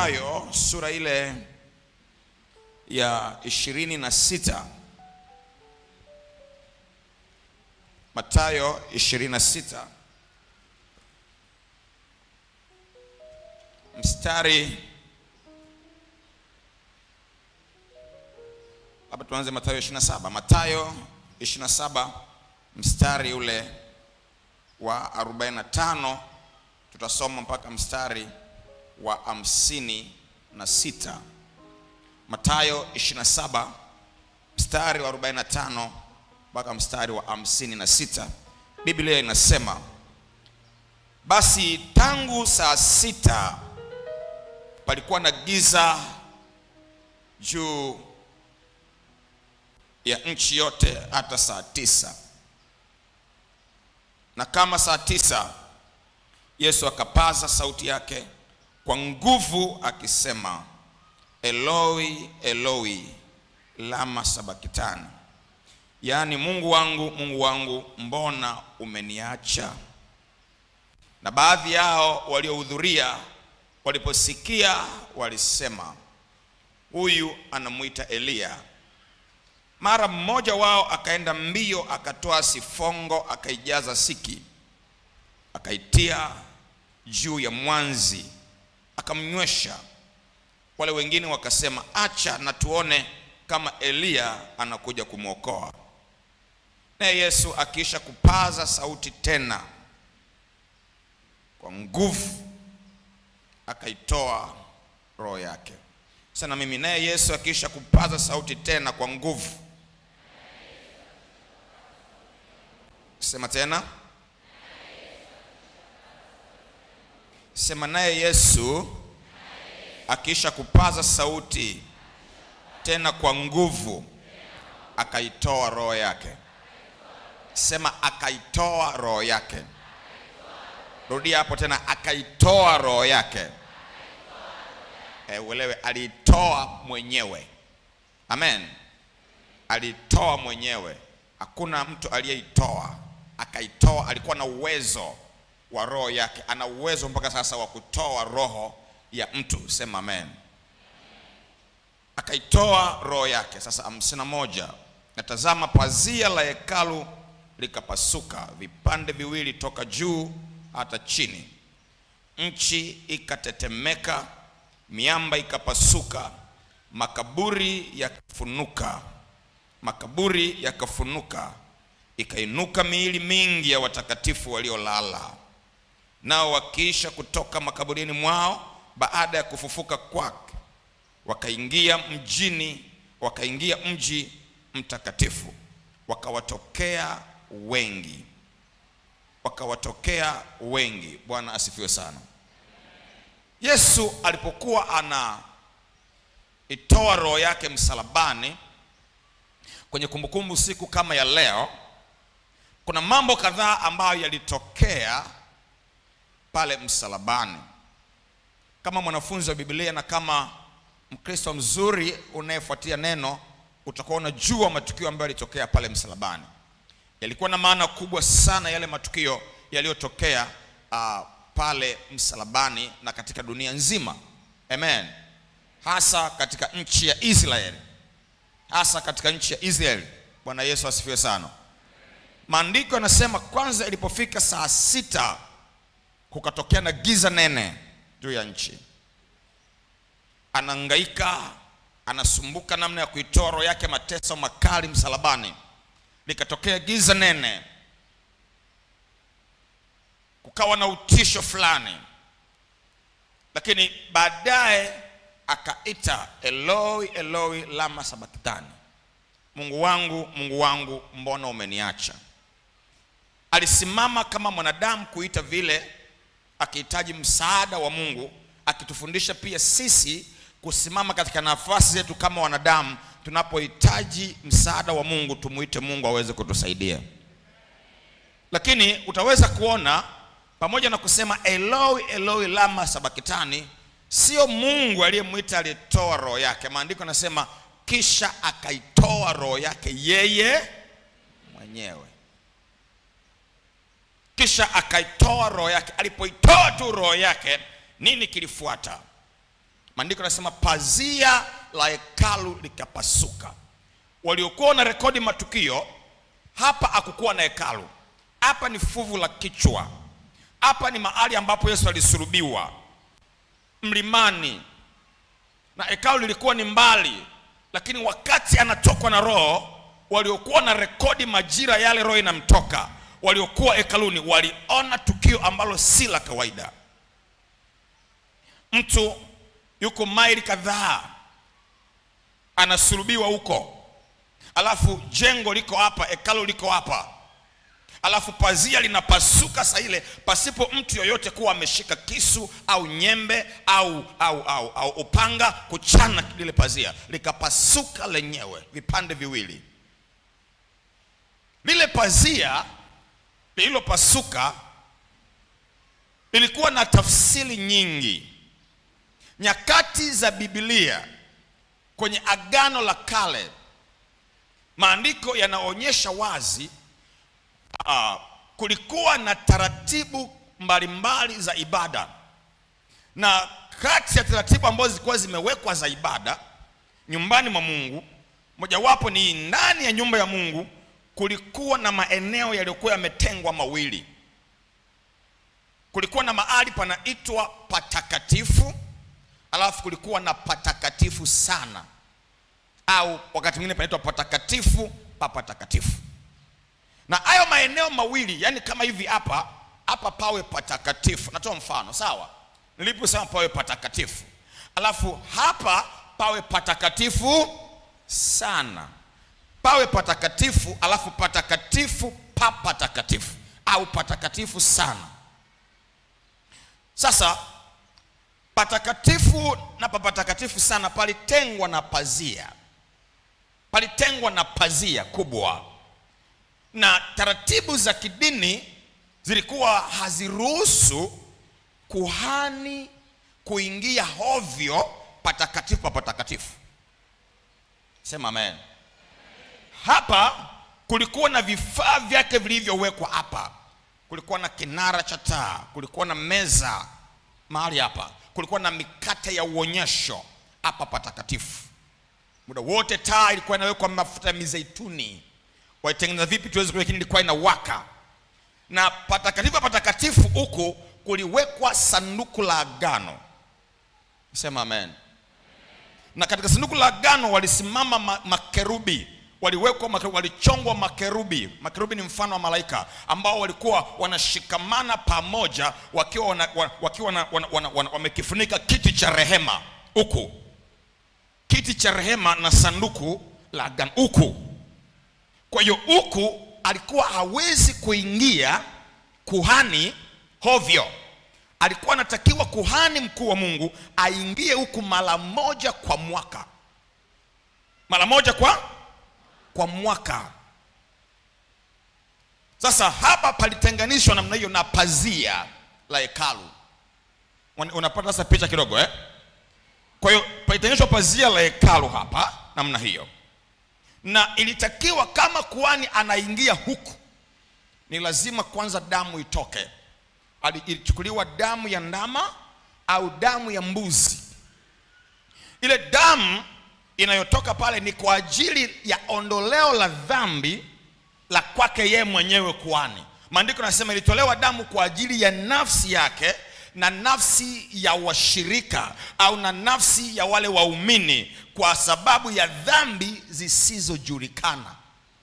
Mathayo sura ile ya ishirini na sita Mathayo ishirini na sita mstari labda tuanze Mathayo 27. Mathayo 27 mstari ule wa 45 tutasoma mpaka mstari wa hamsini na sita. Mathayo 27 mstari wa 45 mpaka mstari wa hamsini na sita. Biblia inasema basi tangu saa sita palikuwa na giza juu ya nchi yote hata saa tisa. Na kama saa tisa, Yesu akapaza sauti yake kwa nguvu akisema, Eloi Eloi lama sabakitani, yaani Mungu wangu Mungu wangu, mbona umeniacha? Na baadhi yao waliohudhuria waliposikia walisema, huyu anamwita Eliya. Mara mmoja wao akaenda mbio, akatoa sifongo, akaijaza siki, akaitia juu ya mwanzi, akamnywesha. Wale wengine wakasema, acha na tuone kama Eliya anakuja kumwokoa. Naye Yesu akiisha kupaza sauti tena kwa nguvu, akaitoa roho yake. Sana mimi naye Yesu akiisha kupaza sauti tena kwa nguvu Sema tena, sema naye Yesu akiisha kupaza sauti tena kwa nguvu, akaitoa roho yake. Sema akaitoa roho yake. Rudia hapo tena, akaitoa roho yake. E, uelewe, aliitoa mwenyewe. Amen, aliitoa mwenyewe, hakuna mtu aliyeitoa akaitoa. Alikuwa na uwezo wa roho yake, ana uwezo mpaka sasa wa kutoa roho ya mtu. Sema amen. Akaitoa roho yake. Sasa hamsini na moja, natazama pazia la hekalu likapasuka vipande viwili toka juu hata chini, nchi ikatetemeka, miamba ikapasuka, makaburi yakafunuka, makaburi yakafunuka ikainuka miili mingi ya watakatifu waliolala. Nao wakiisha kutoka makaburini mwao baada ya kufufuka kwake, wakaingia mjini, wakaingia mji mtakatifu, wakawatokea wengi, wakawatokea wengi. Bwana asifiwe sana. Yesu alipokuwa anaitoa roho yake msalabani, kwenye kumbukumbu siku kama ya leo kuna mambo kadhaa ambayo yalitokea pale msalabani. Kama mwanafunzi wa Biblia na kama Mkristo mzuri unayefuatia neno, utakuwa unajua matukio ambayo yalitokea pale msalabani. Yalikuwa na maana kubwa sana yale matukio yaliyotokea uh, pale msalabani na katika dunia nzima. Amen. Hasa katika nchi ya Israeli, hasa katika nchi ya Israeli. Bwana Yesu asifiwe sana. Maandiko yanasema kwanza, ilipofika saa sita kukatokea na giza nene juu ya nchi. Anahangaika, anasumbuka namna ya kuitoa roho yake mateso makali msalabani, likatokea giza nene, kukawa na utisho fulani, lakini baadaye akaita Eloi, Eloi lama sabakitani, Mungu wangu, Mungu wangu, mbona umeniacha? Alisimama kama mwanadamu kuita vile, akihitaji msaada wa Mungu, akitufundisha pia sisi kusimama katika nafasi zetu kama wanadamu. Tunapohitaji msaada wa Mungu, tumuite Mungu aweze kutusaidia. Lakini utaweza kuona pamoja na kusema Eloi, Eloi lama sabakitani, sio Mungu aliyemwita aliyetoa roho yake. Maandiko yanasema kisha akaitoa roho yake yeye mwenyewe kisha akaitoa roho yake. Alipoitoa tu roho yake, nini kilifuata? maandiko yanasema pazia la hekalu likapasuka waliokuwa wana rekodi matukio hapa hakukuwa na hekalu hapa ni fuvu la kichwa hapa ni mahali ambapo yesu alisulubiwa mlimani na hekalu lilikuwa ni mbali lakini wakati anatokwa na roho waliokuwa na rekodi majira yale roho inamtoka waliokuwa hekaluni waliona tukio ambalo si la kawaida mtu yuko maili kadhaa anasulubiwa huko alafu jengo liko hapa hekalu liko hapa alafu pazia linapasuka saa ile pasipo mtu yoyote kuwa ameshika kisu au nyembe au au au, au upanga kuchana lile pazia likapasuka lenyewe vipande viwili lile pazia lililopasuka lilikuwa na tafsiri nyingi nyakati za bibilia kwenye agano la kale maandiko yanaonyesha wazi uh, kulikuwa na taratibu mbalimbali za ibada na kati ya taratibu ambazo zilikuwa zimewekwa za ibada nyumbani mwa mungu mojawapo ni ndani ya nyumba ya mungu kulikuwa na maeneo yaliyokuwa yametengwa mawili kulikuwa na mahali panaitwa patakatifu alafu kulikuwa na patakatifu sana au wakati mwingine panaitwa patakatifu pa patakatifu na hayo maeneo mawili yani kama hivi hapa hapa pawe patakatifu natoa mfano sawa niliposema pawe patakatifu alafu hapa pawe patakatifu sana pawe patakatifu alafu patakatifu pa patakatifu au patakatifu sana sasa patakatifu na papatakatifu sana palitengwa na pazia palitengwa na pazia kubwa na taratibu za kidini zilikuwa haziruhusu kuhani kuingia hovyo patakatifu pa patakatifu sema amen hapa kulikuwa na vifaa vyake vilivyowekwa hapa kulikuwa na kinara cha taa kulikuwa na meza mahali hapa kulikuwa na mikate ya uonyesho hapa patakatifu muda wote taa ilikuwa inawekwa mafuta ya mizeituni waitengeneza vipi tuweze lakini ilikuwa inawaka na patakatifu patakatifu huku kuliwekwa sanduku la agano sema amen na katika sanduku la agano walisimama ma, makerubi waliwekwa makerubi, walichongwa makerubi makerubi ni mfano wa malaika ambao walikuwa wanashikamana pamoja wakiwa wana, wakiwa wana, wana, wana, wana, wamekifunika kiti cha rehema huku kiti cha rehema na sanduku la agano huku kwa hiyo huku alikuwa hawezi kuingia kuhani hovyo alikuwa anatakiwa kuhani mkuu wa mungu aingie huku mara moja kwa mwaka mara moja kwa kwa mwaka sasa hapa palitenganishwa namna hiyo na pazia la hekalu unapata sasa picha kidogo eh? kwa hiyo palitenganishwa pazia la hekalu hapa namna hiyo na ilitakiwa kama kuhani anaingia huku ni lazima kwanza damu itoke ilichukuliwa damu ya ndama au damu ya mbuzi ile damu inayotoka pale ni kwa ajili ya ondoleo la dhambi la kwake yeye mwenyewe kuhani maandiko yanasema ilitolewa damu kwa ajili ya nafsi yake na nafsi ya washirika au na nafsi ya wale waumini kwa sababu ya dhambi zisizojulikana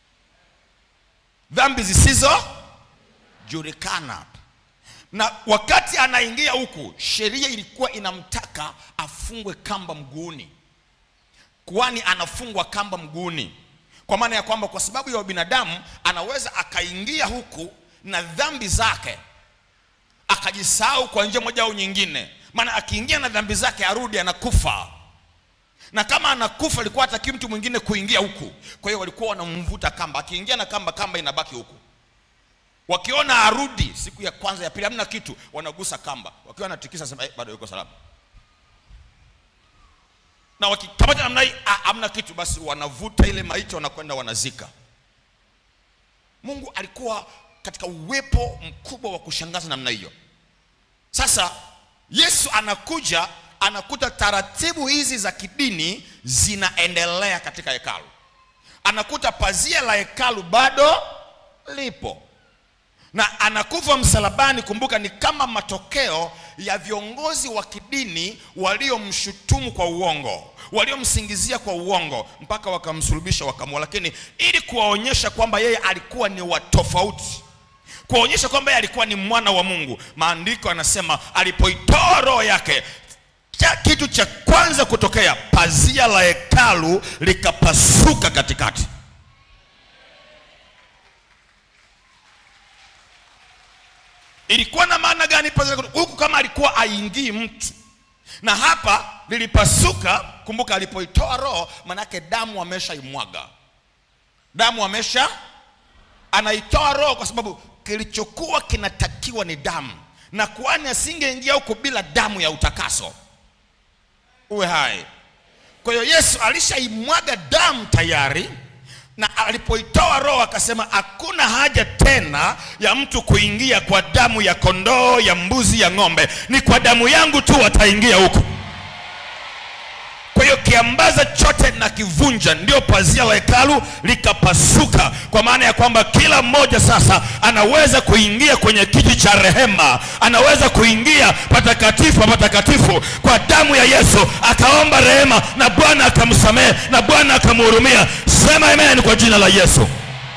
dhambi zisizojulikana na wakati anaingia huku sheria ilikuwa inamtaka afungwe kamba mguuni kwani anafungwa kamba mguuni kwa maana ya kwamba kwa sababu ya binadamu anaweza akaingia huku na dhambi zake akajisahau kwa njia moja au nyingine maana akiingia na dhambi zake arudi anakufa na kama anakufa alikuwa hataki mtu mwingine kuingia huku kwa hiyo walikuwa wanamvuta kamba akiingia na kamba kamba inabaki huku wakiona arudi siku ya kwanza ya pili hamna kitu wanagusa kamba wakiwa wanatikisa sema eh, bado yuko salama na wakikamata namna hii hamna kitu basi wanavuta ile maiti wanakwenda wanazika mungu alikuwa katika uwepo mkubwa wa kushangaza namna hiyo sasa yesu anakuja anakuta taratibu hizi za kidini zinaendelea katika hekalu anakuta pazia la hekalu bado lipo na anakufa msalabani kumbuka ni kama matokeo ya viongozi wa kidini waliomshutumu kwa uongo waliomsingizia kwa uongo mpaka wakamsulubisha wakamua lakini ili kuwaonyesha kwamba yeye alikuwa ni wa tofauti kuwaonyesha kwamba yeye alikuwa ni mwana wa mungu maandiko anasema alipoitoa roho yake cha kitu cha kwanza kutokea pazia la hekalu likapasuka katikati ilikuwa na maana gani pazia huku kama alikuwa aingii mtu na hapa lilipasuka kumbuka alipoitoa roho manake damu ameshaimwaga damu amesha anaitoa roho kwa sababu kilichokuwa kinatakiwa ni damu na kuhani asingeingia huko bila damu ya utakaso uwe hai kwa hiyo yesu alishaimwaga damu tayari na alipoitoa roho akasema hakuna haja tena ya mtu kuingia kwa damu ya kondoo ya mbuzi ya ng'ombe ni kwa damu yangu tu wataingia huko kwa hiyo kiambaza chote na kivunja ndio pazia la hekalu likapasuka kwa maana ya kwamba kila mmoja sasa anaweza kuingia kwenye kiti cha rehema anaweza kuingia patakatifu pa patakatifu kwa damu ya yesu akaomba rehema na bwana akamsamehe na bwana akamhurumia sema amen kwa jina la yesu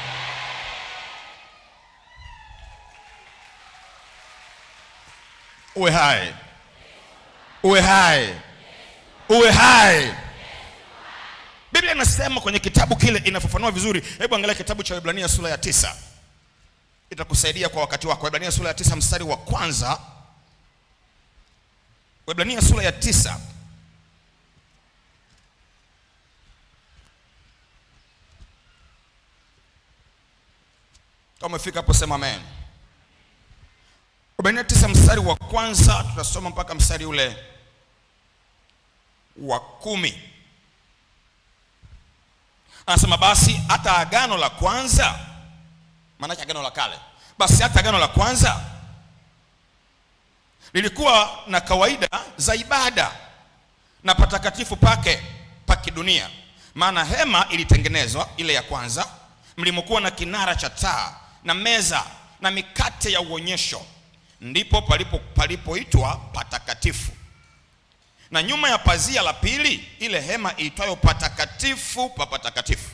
uwe hai uwe hai uwe hai biblia inasema kwenye kitabu kile inafafanua vizuri hebu angalia kitabu cha ibrania sura ya tisa itakusaidia kwa wakati wako ibrania sura ya tisa mstari wa kwanza ibrania sura ya tisa kama umefika hapo sema amen ibrania tisa mstari wa kwanza tutasoma mpaka mstari ule wa kumi anasema basi hata agano la kwanza maanake agano la kale basi hata agano la kwanza lilikuwa na kawaida za ibada na patakatifu pake pa kidunia maana hema ilitengenezwa ile ya kwanza mlimokuwa na kinara cha taa na meza na mikate ya uonyesho ndipo palipo palipoitwa patakatifu na nyuma ya pazia la pili ile hema iitwayo patakatifu pa patakatifu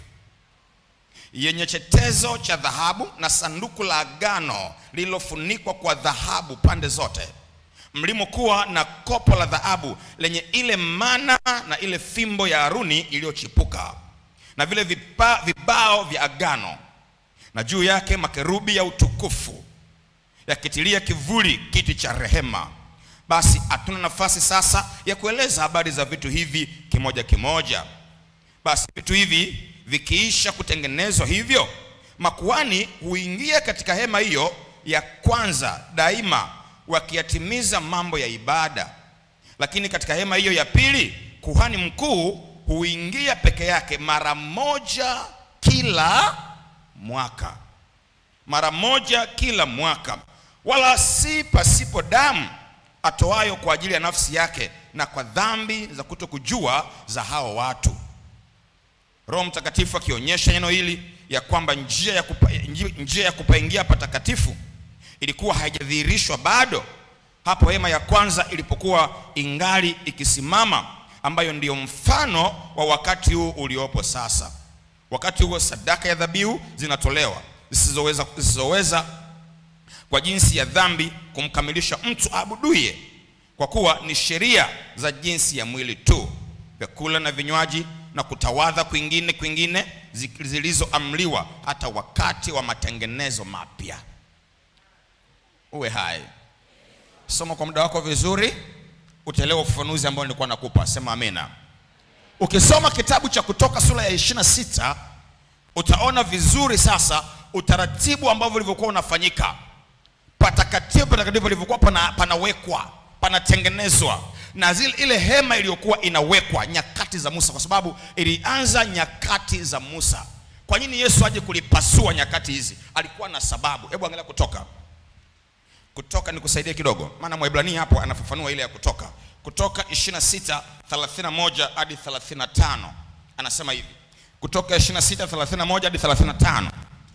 yenye chetezo cha dhahabu na sanduku la agano lililofunikwa kwa dhahabu pande zote mlimokuwa na kopo la dhahabu lenye ile mana na ile fimbo ya haruni iliyochipuka na vile vipa, vibao vya agano na juu yake makerubi ya utukufu yakitilia kivuli kiti cha rehema basi hatuna nafasi sasa ya kueleza habari za vitu hivi kimoja kimoja basi vitu hivi vikiisha kutengenezwa hivyo makuani huingia katika hema hiyo ya kwanza daima wakiyatimiza mambo ya ibada lakini katika hema hiyo ya pili kuhani mkuu huingia peke yake mara moja kila mwaka mara moja kila mwaka wala si pasipo damu atoayo kwa ajili ya nafsi yake na kwa dhambi za kutokujua za hao watu roho mtakatifu akionyesha neno hili ya kwamba njia ya, kupa, njia ya kupaingia patakatifu ilikuwa haijadhihirishwa bado hapo hema ya kwanza ilipokuwa ingali ikisimama ambayo ndiyo mfano wa wakati huu uliopo sasa wakati huo sadaka ya dhabihu zinatolewa zisizoweza zisizoweza kwa jinsi ya dhambi kumkamilisha mtu aabuduye kwa kuwa ni sheria za jinsi ya mwili tu vyakula na vinywaji na kutawadha kwingine kwingine zilizoamliwa hata wakati wa matengenezo mapya uwe hai soma kwa muda wako vizuri utaelewa ufafanuzi ambao nilikuwa nakupa sema amina ukisoma kitabu cha kutoka sura ya 26 utaona vizuri sasa utaratibu ambavyo ulivyokuwa unafanyika patakatifu patakatifu palivyokuwa pana, panawekwa panatengenezwa na zile, ile hema iliyokuwa inawekwa nyakati za Musa, kwa sababu ilianza nyakati za Musa. Kwa nini Yesu aje kulipasua nyakati hizi? Alikuwa na sababu. Hebu angalia Kutoka, Kutoka nikusaidie kidogo, maana Mwebrania hapo anafafanua ile ya Kutoka. kutoka 26 31 hadi 35 anasema hivi kutoka 26 31 hadi 35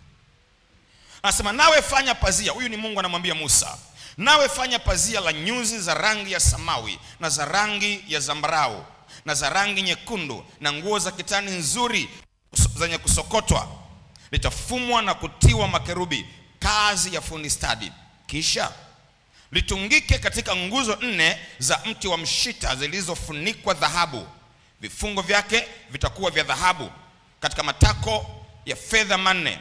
anasema nawe fanya pazia huyu ni mungu anamwambia musa nawe fanya pazia la nyuzi za rangi ya samawi na za rangi ya zambarau na za rangi nyekundu na nguo za kitani nzuri kus- zenye kusokotwa litafumwa na kutiwa makerubi kazi ya fundi stadi kisha litungike katika nguzo nne za mti wa mshita zilizofunikwa dhahabu vifungo vyake vitakuwa vya dhahabu katika matako ya fedha manne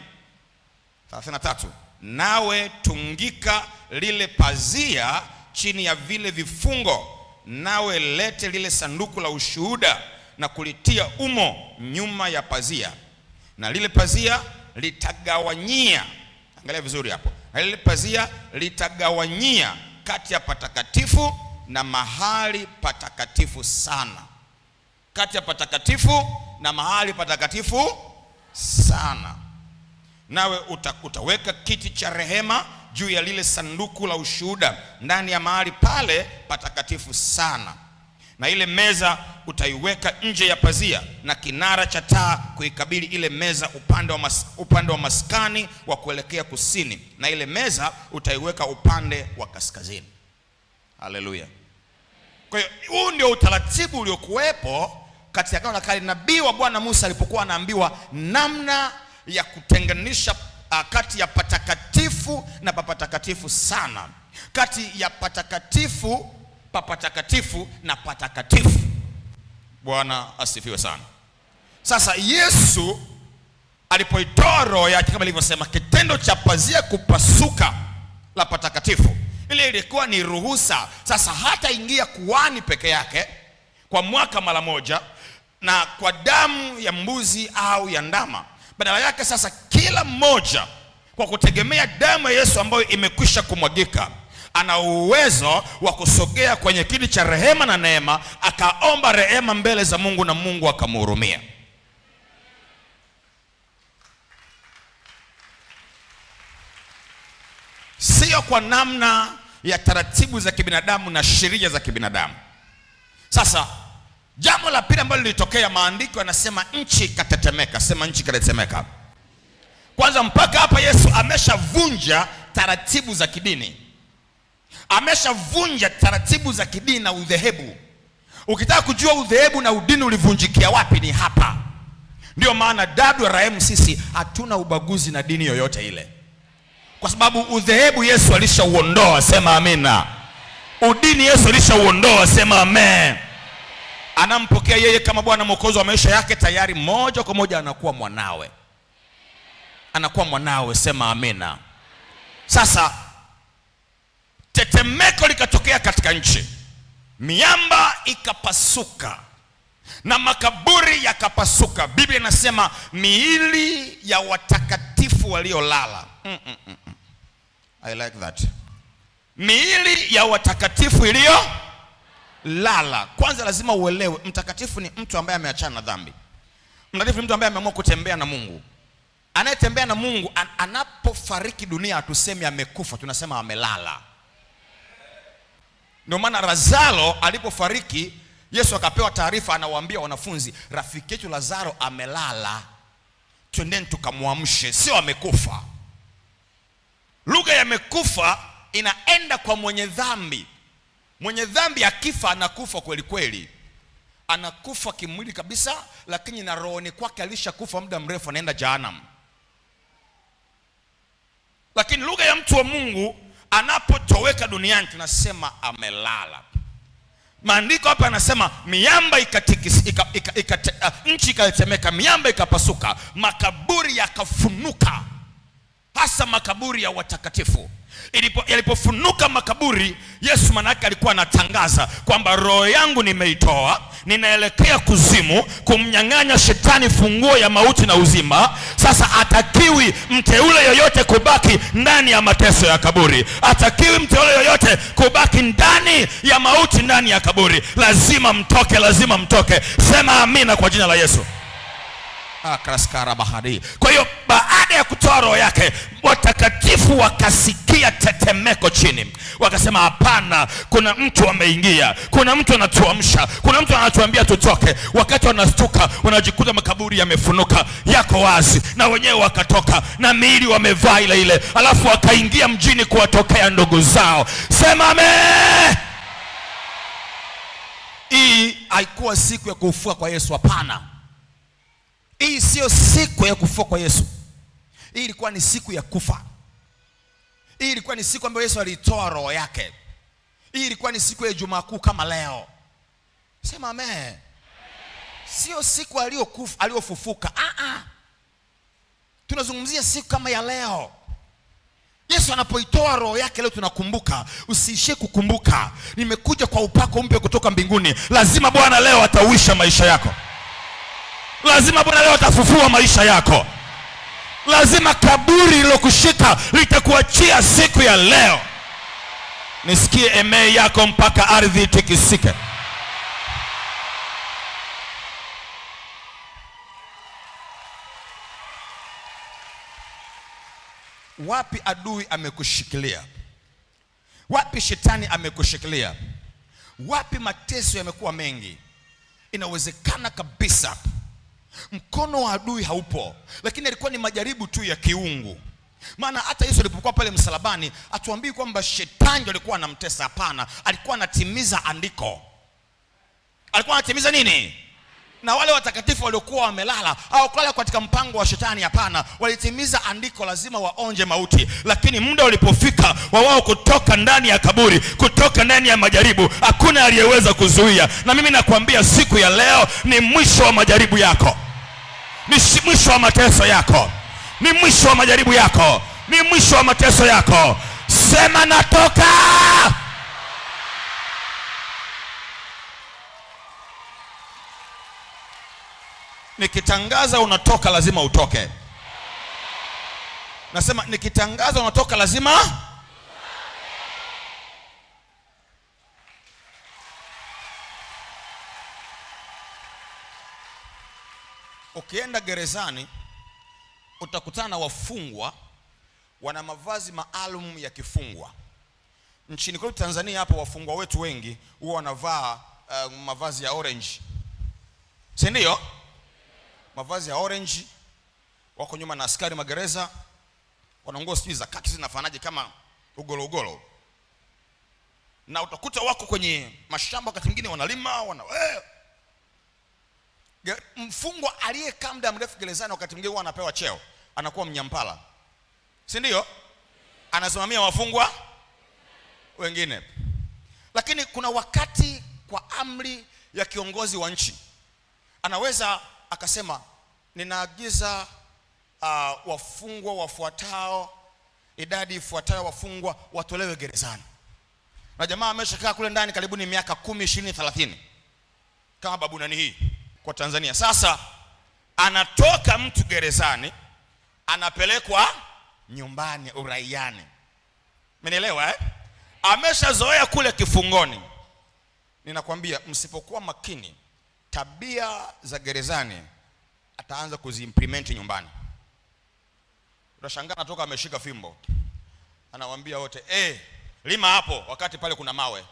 33 nawe tungika lile pazia chini ya vile vifungo nawe lete lile sanduku la ushuhuda na kulitia umo nyuma ya pazia na lile pazia litagawanyia angalia vizuri hapo na lile pazia litagawanyia kati ya patakatifu na mahali patakatifu sana kati ya patakatifu na mahali patakatifu sana nawe uta, utaweka kiti cha rehema juu ya lile sanduku la ushuhuda ndani ya mahali pale patakatifu sana na ile meza utaiweka nje ya pazia na kinara cha taa kuikabili ile meza upande wa, mas, upande wa maskani wa kuelekea kusini na ile meza utaiweka upande wa kaskazini haleluya kwa hiyo huu ndio utaratibu uliokuwepo katika agano la kale nabii wa bwana musa alipokuwa anaambiwa namna ya kutenganisha uh, kati ya patakatifu na papatakatifu sana kati ya patakatifu papatakatifu na patakatifu bwana asifiwe sana sasa yesu alipoitoa roho yake kama ilivyosema kitendo cha pazia kupasuka la patakatifu ile ilikuwa ni ruhusa sasa hata ingia kuani peke yake kwa mwaka mara moja na kwa damu ya mbuzi au ya ndama badala yake sasa kila mmoja kwa kutegemea damu ya yesu ambayo imekwisha kumwagika ana uwezo wa kusogea kwenye kiti cha rehema na neema akaomba rehema mbele za mungu na mungu akamhurumia sio kwa namna ya taratibu za kibinadamu na sheria za kibinadamu sasa jambo la pili ambalo lilitokea maandiko yanasema nchi ikatetemeka sema nchi ikatetemeka kwanza mpaka hapa yesu ameshavunja taratibu za kidini ameshavunja taratibu za kidini na udhehebu ukitaka kujua udhehebu na udini ulivunjikia wapi ni hapa ndio maana wrm sisi hatuna ubaguzi na dini yoyote ile kwa sababu udhehebu yesu alishauondoa sema amina udini yesu alishauondoa sema amen anampokea yeye kama bwana mwokozi wa maisha yake tayari moja kwa moja anakuwa mwanawe anakuwa mwanawe sema amina sasa tetemeko likatokea katika nchi miamba ikapasuka na makaburi yakapasuka biblia inasema miili ya watakatifu waliolala mm, mm, mm, mm. i like that miili ya watakatifu iliyolala kwanza lazima uelewe mtakatifu ni mtu ambaye ameachana na dhambi mtakatifu ni mtu ambaye ameamua kutembea na mungu anayetembea na mungu an, anapofariki dunia hatusemi amekufa tunasema amelala ndio maana lazaro alipofariki yesu akapewa taarifa anawaambia wanafunzi rafiki yetu lazaro amelala twendeni tukamwamshe sio amekufa lugha ya amekufa inaenda kwa mwenye dhambi mwenye dhambi akifa anakufa kweli kweli anakufa kimwili kabisa lakini na rohoni kwake alishakufa muda mrefu anaenda jahanam lakini lugha ya mtu wa mungu anapotoweka duniani tunasema amelala maandiko hapa yanasema miamba ikatikis, ika, ika, ika, uh, nchi ikatetemeka miamba ikapasuka makaburi yakafunuka hasa makaburi ya watakatifu Ilipo, yalipofunuka makaburi yesu manake alikuwa anatangaza kwamba roho yangu nimeitoa ninaelekea kuzimu kumnyang'anya shetani funguo ya mauti na uzima sasa atakiwi mteule yoyote kubaki ndani ya mateso ya kaburi atakiwi mteule yoyote kubaki ndani ya mauti ndani ya kaburi lazima mtoke lazima mtoke sema amina kwa jina la yesu Ah, kraskara bahari kwa hiyo baada baada ya kutoa roho yake watakatifu wakasikia tetemeko chini wakasema hapana kuna mtu ameingia kuna mtu anatuamsha kuna mtu anatuambia tutoke wakati wanastuka wanajikuta makaburi yamefunuka yako wazi na wenyewe wakatoka na miili wamevaa ile ile alafu wakaingia mjini kuwatokea ndugu zao sema ame hii haikuwa siku ya kufua kwa yesu hapana hii siyo siku ya kufua kwa yesu hii ilikuwa ni siku ya kufa hii ilikuwa ni siku ambayo yesu aliitoa roho yake hii ilikuwa ni siku ya jumaa kuu kama leo sema ame sio siku aliyokufa aliyofufuka ah, ah. tunazungumzia siku kama ya leo yesu anapoitoa roho yake leo tunakumbuka usiishie kukumbuka nimekuja kwa upako mpya kutoka mbinguni lazima bwana leo atauisha maisha yako lazima bwana leo atafufua maisha yako lazima kaburi lilokushika litakuachia siku ya leo nisikie emee yako mpaka ardhi itikisike wapi adui amekushikilia wapi shetani amekushikilia wapi mateso yamekuwa mengi inawezekana kabisa mkono wa adui haupo lakini alikuwa ni majaribu tu ya kiungu maana hata yesu alipokuwa pale msalabani atuambii kwamba shetani ndo alikuwa anamtesa hapana alikuwa anatimiza andiko alikuwa anatimiza nini na wale watakatifu waliokuwa wamelala hawakulala katika mpango wa shetani hapana walitimiza andiko lazima waonje mauti lakini muda ulipofika wa wao kutoka ndani ya kaburi kutoka ndani ya majaribu hakuna aliyeweza kuzuia na mimi nakwambia siku ya leo ni mwisho wa majaribu yako ni shi- mwisho wa mateso yako ni mwisho wa majaribu yako ni mwisho wa mateso yako sema natoka nikitangaza unatoka lazima utoke nasema nikitangaza unatoka lazima ukienda gerezani utakutana na wafungwa wana mavazi maalum ya kifungwa nchini kwetu tanzania hapa wafungwa wetu wengi huwa wanavaa uh, mavazi ya orange si ndio mavazi ya orange wako nyuma na askari magereza wana nguo sijui za kaki zinafanaje kama ugolo ugolo na utakuta wako kwenye mashamba wakati mwingine wanalima wana eh. Ge- mfungwa aliyekaa muda mrefu gerezani wakati mwingine huwa anapewa cheo anakuwa mnyampala si ndio anasimamia wafungwa wengine lakini kuna wakati kwa amri ya kiongozi wa nchi anaweza akasema ninaagiza uh, wafungwa wafuatao idadi ifuatayo wafungwa watolewe gerezani na jamaa ameshakaa kule ndani karibu ni miaka kumi ishirini thelathini kama babu nani hii kwa tanzania sasa anatoka mtu gerezani anapelekwa nyumbani uraiani menielewa eh? ameshazoea kule kifungoni ninakwambia msipokuwa makini tabia za gerezani ataanza kuziimplement nyumbani utashangaa natoka ameshika fimbo anawaambia wote eh, lima hapo wakati pale kuna mawe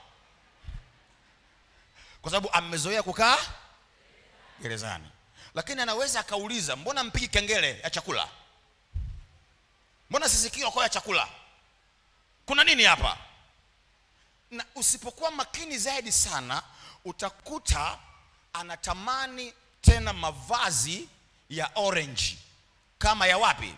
kwa sababu amezoea kukaa gerezani lakini anaweza akauliza mbona mpigi kengele ya chakula mbona sisikii okoa ya chakula kuna nini hapa na usipokuwa makini zaidi sana utakuta anatamani tena mavazi ya orange kama ya wapi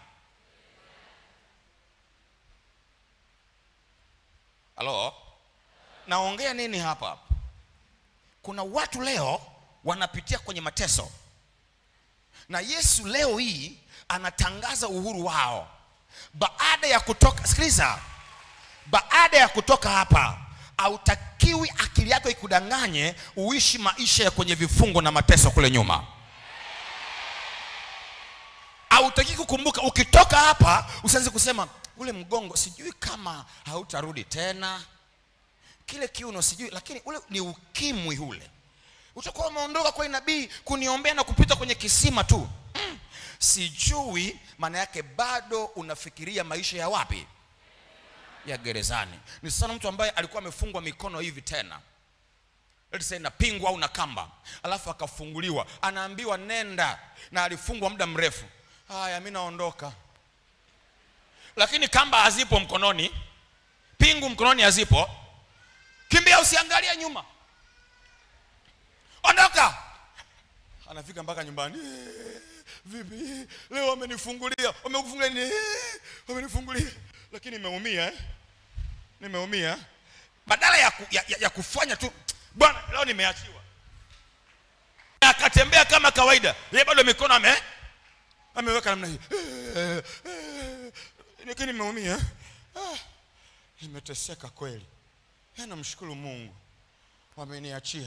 halo naongea nini hapa kuna watu leo wanapitia kwenye mateso na yesu leo hii anatangaza uhuru wao baada ya kutoka sikiliza baada ya kutoka hapa hautakiwi akili yako ikudanganye uishi maisha ya kwenye vifungo na mateso kule nyuma hautaki kukumbuka ukitoka hapa usianze kusema ule mgongo sijui kama hautarudi tena kile kiuno sijui lakini ule ni ukimwi ule utakuwa umeondoka kwa nabii kuniombea na kupita kwenye kisima tu mm. sijui maana yake bado unafikiria maisha ya wapi ya gerezani ni sana mtu ambaye alikuwa amefungwa mikono hivi tena let's say na pingu au na kamba alafu akafunguliwa anaambiwa nenda na alifungwa muda mrefu haya mi naondoka lakini kamba hazipo mkononi pingu mkononi hazipo kimbia usiangalie nyuma ondoka anafika mpaka nyumbani "Eh, vipi leo wamenifungulia wamekufungulia nini "Eh, wamenifungulia lakini nimeumia eh? nimeumia badala ya, ku, ya, ya, ya kufanya tu bwana leo nimeachiwa akatembea kama kawaida yeye bado mikono ame ameweka namna hii "Eh, eh, lakini nimeumia ah, nimeteseka kweli Eh, namshukuru mungu wameniachia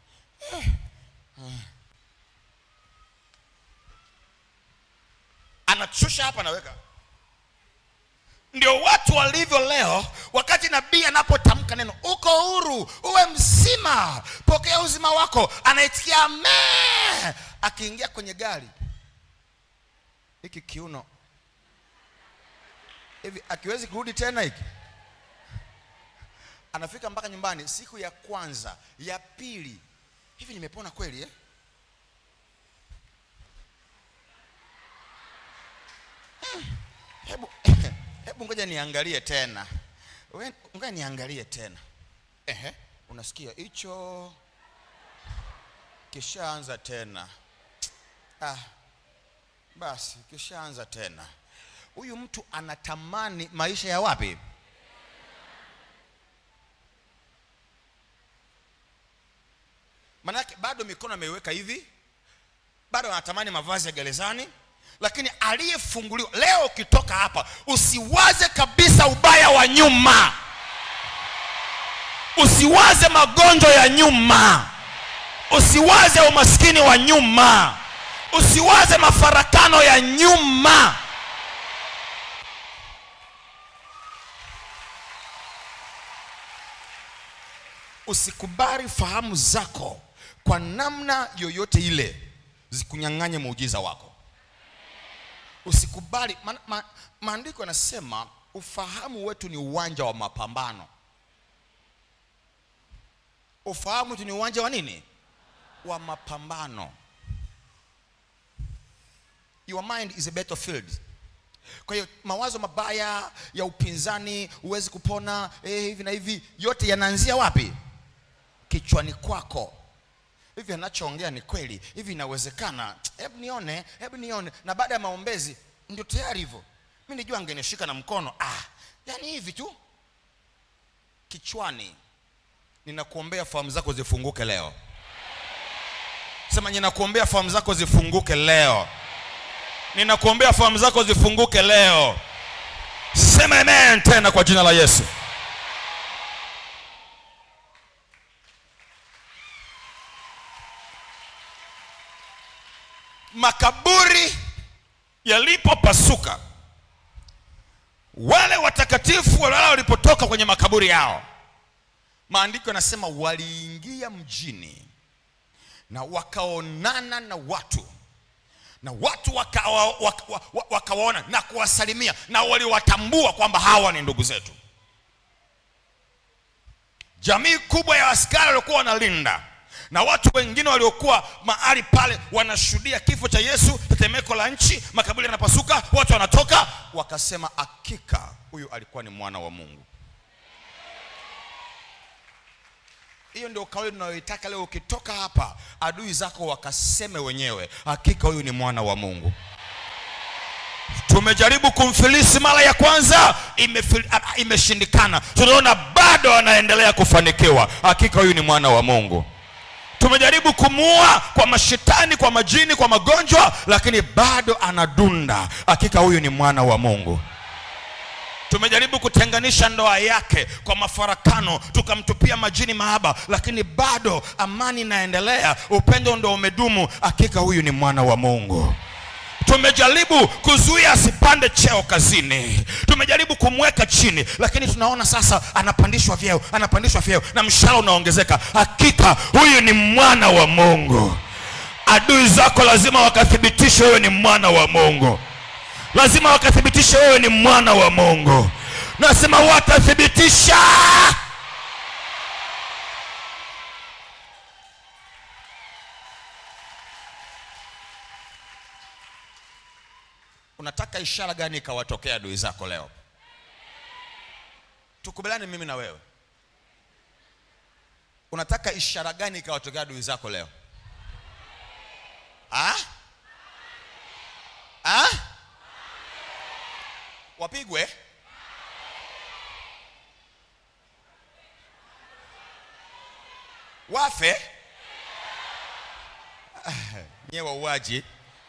anachusha hapa anaweka ndio watu walivyo leo wakati nabii anapotamka neno uko huru uwe mzima pokea uzima wako anaitikia amen akiingia kwenye gari hiki kiuno hivi akiwezi kurudi tena hiki anafika mpaka nyumbani siku ya kwanza ya pili hivi nimepona kweli eh? hebu hebu ngoja niangalie tena We- ngoja niangalie tena Ehe, unasikia hicho kishaanza tena ah, basi kishaanza tena huyu mtu anatamani maisha ya wapi manake bado mikono ameiweka hivi bado anatamani mavazi ya gerezani lakini aliyefunguliwa leo ukitoka hapa usiwaze kabisa ubaya wa nyuma usiwaze magonjwa ya nyuma usiwaze umaskini wa nyuma usiwaze mafarakano ya nyuma usikubali fahamu zako kwa namna yoyote ile zikunyang'anye muujiza wako usikubali ma, ma, maandiko yanasema ufahamu wetu ni uwanja wa mapambano ufahamu wetu ni uwanja wa nini wa mapambano your mind is a battlefield kwa hiyo mawazo mabaya ya upinzani huwezi kupona eh, hivi na hivi yote yanaanzia wapi kichwani kwako hivi anachoongea ni kweli hivi inawezekana hebu nione hebu nione na baada ya maombezi ndio tayari hivyo mi nijua angenishika na mkono ah yani hivi tu kichwani ninakuombea fahamu zako zifunguke leo sema ninakuombea fahamu zako zifunguke leo ninakuombea fahamu zako zifunguke leo sema amen tena kwa jina la yesu makaburi yalipopasuka wale watakatifu wale walipotoka kwenye makaburi yao maandiko yanasema waliingia mjini na wakaonana na watu na watu wakawa, waka, waka, wakawaona na kuwasalimia na waliwatambua kwamba hawa ni ndugu zetu jamii kubwa ya askari waliokuwa wanalinda na watu wengine waliokuwa mahali pale wanashuhudia kifo cha yesu tetemeko la nchi makaburi yanapasuka watu wanatoka wakasema hakika huyu alikuwa ni mwana wa mungu hiyo ndio kauli tunayoitaka leo ukitoka hapa adui zako wakaseme wenyewe hakika huyu ni mwana wa mungu tumejaribu kumfilisi mara ya kwanza imefil- a- imeshindikana tunaona bado anaendelea kufanikiwa hakika huyu ni mwana wa mungu tumejaribu kumuua kwa mashetani kwa majini kwa magonjwa lakini bado anadunda hakika huyu ni mwana wa mungu tumejaribu kutenganisha ndoa yake kwa mafarakano tukamtupia majini mahaba lakini bado amani inaendelea upendo ndo umedumu hakika huyu ni mwana wa mungu tumejaribu kuzuia asipande cheo kazini tumejaribu kumweka chini lakini tunaona sasa anapandishwa vyeo anapandishwa vyeo na mshahara unaongezeka hakika huyu ni mwana wa mungu adui zako lazima wakathibitishe wewe ni mwana wa mungu lazima wakathibitishe wewe ni mwana wa mungu nasema watathibitisha unataka ishara gani ikawatokea adui zako leo tukubaliane mimi na wewe unataka ishara gani ikawatokea adui zako leo ha? Ha? wapigwe wafe nyewe wauaji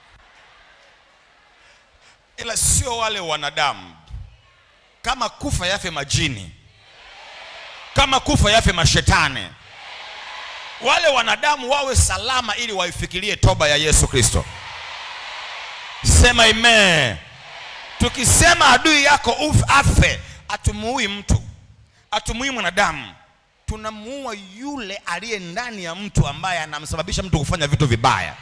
ila sio wale wanadamu kama kufa yafe majini kama kufa yafe mashetani wale wanadamu wawe salama ili waifikirie toba ya yesu kristo sema ime tukisema adui yako uf, afe atumuui mtu atumuui mwanadamu tunamuua yule aliye ndani ya mtu ambaye anamsababisha mtu kufanya vitu vibaya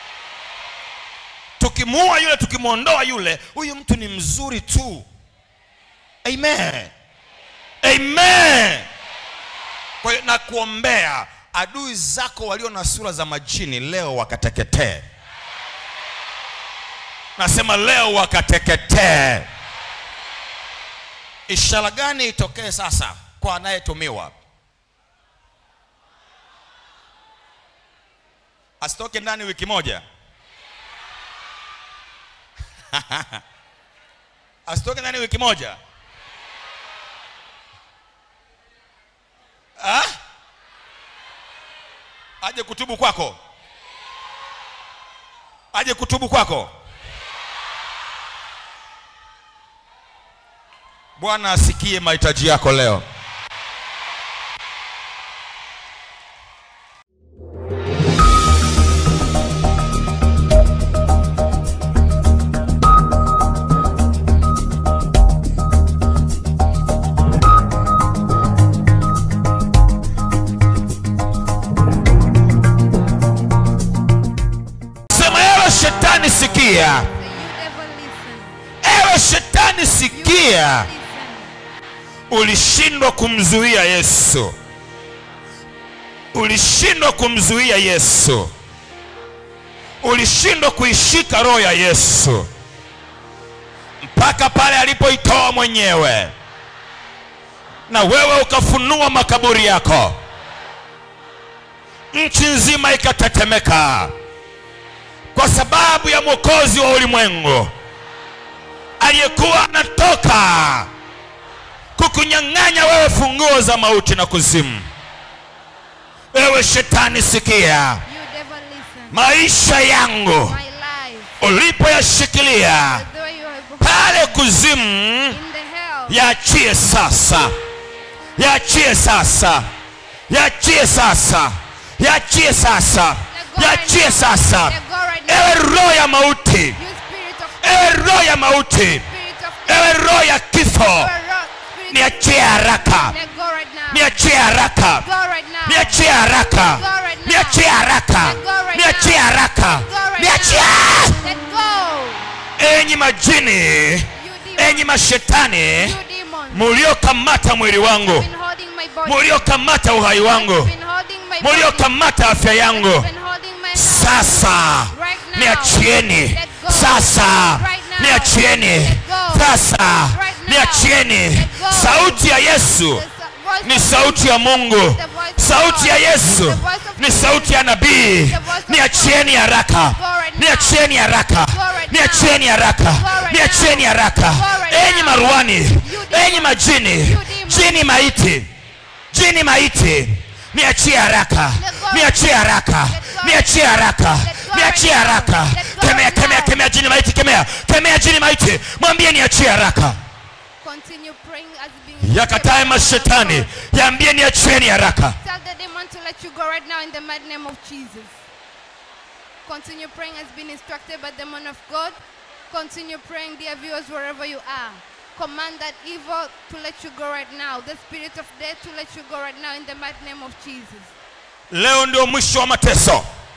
tukimuua yule tukimwondoa yule huyu mtu ni mzuri tu amen amen kwa hiyo nakuombea adui zako walio na sura za majini leo wakateketee nasema leo wakateketee ishara gani itokee sasa kwa anayetumiwa asitoke ndani wiki moja asitoke ndani wiki moja ha? aje kutubu kwako aje kutubu kwako bwana asikie mahitaji yako leo sema ewe shetani sikia Say, you devil, listen. ewe shetani You sikia devil, listen. ulishindwa kumzuia yesu ulishindwa kumzuia yesu ulishindwa kuishika roho ya yesu mpaka pale alipoitoa mwenyewe na wewe ukafunua makaburi yako nchi nzima ikatetemeka kwa sababu ya mwokozi wa ulimwengu aliyekuwa anatoka kukunyang'anya wewe funguo za mauti na kuzimu wewe shetani sikia You devil, listen. maisha yangu My life, ulipoyashikilia the way you have pale kuzimu in the hell, yaachie sasa yaachie sasa yaachie sasa yaachie sasa yaachie sasa let go right now. ewe roho ya mauti You spirit of ewe roho ya mauti spirit of ewe roho ya kifo You're a rock, spirit of niachie haraka Let go right now. niachie haraka Go right now. niachie haraka Go right now. niachie haraka Let go right niachie now. haraka Let go right niachie now. Let go. enyi majini You enyi demons. mashetani You demons. muliokamata mwili wangu You've been holding my body. muliokamata uhai wangu You've been holding my body. muliokamata afya yangu You've been holding my hand. sasa Right now. niachieni Let go. sasa Right now. niachieni Let go. sasa Right now. niachieni Let go. sauti ya yesu The voice ni of sauti ya mungu The voice of sauti ya God. yesu The voice of ni Jesus. sauti ya nabii The voice of niachieni haraka Go right now. niachieni haraka Go right now. niachieni haraka Go right niachieni now. haraka Go right enyi now. maruani demons. enyi majini You demons. jini maiti jini maiti niachie haraka Let go. niachie haraka Let go. niachie haraka Let go niachie right now. haraka Let go kemea right kemea now. kemea jini maiti kemea kemea jini maiti mwambie niachie haraka Continue praying as being yakatae mashetani yaambie niachieni haraka Tell the demon to let you go right now in the mighty name of Jesus. Continue praying as been instructed by the man of God. Continue praying, dear viewers, wherever you are. Command that evil to let you go right now. The spirit of death to let you go right now in the mighty name of Jesus. leo ndio mwisho wa mateso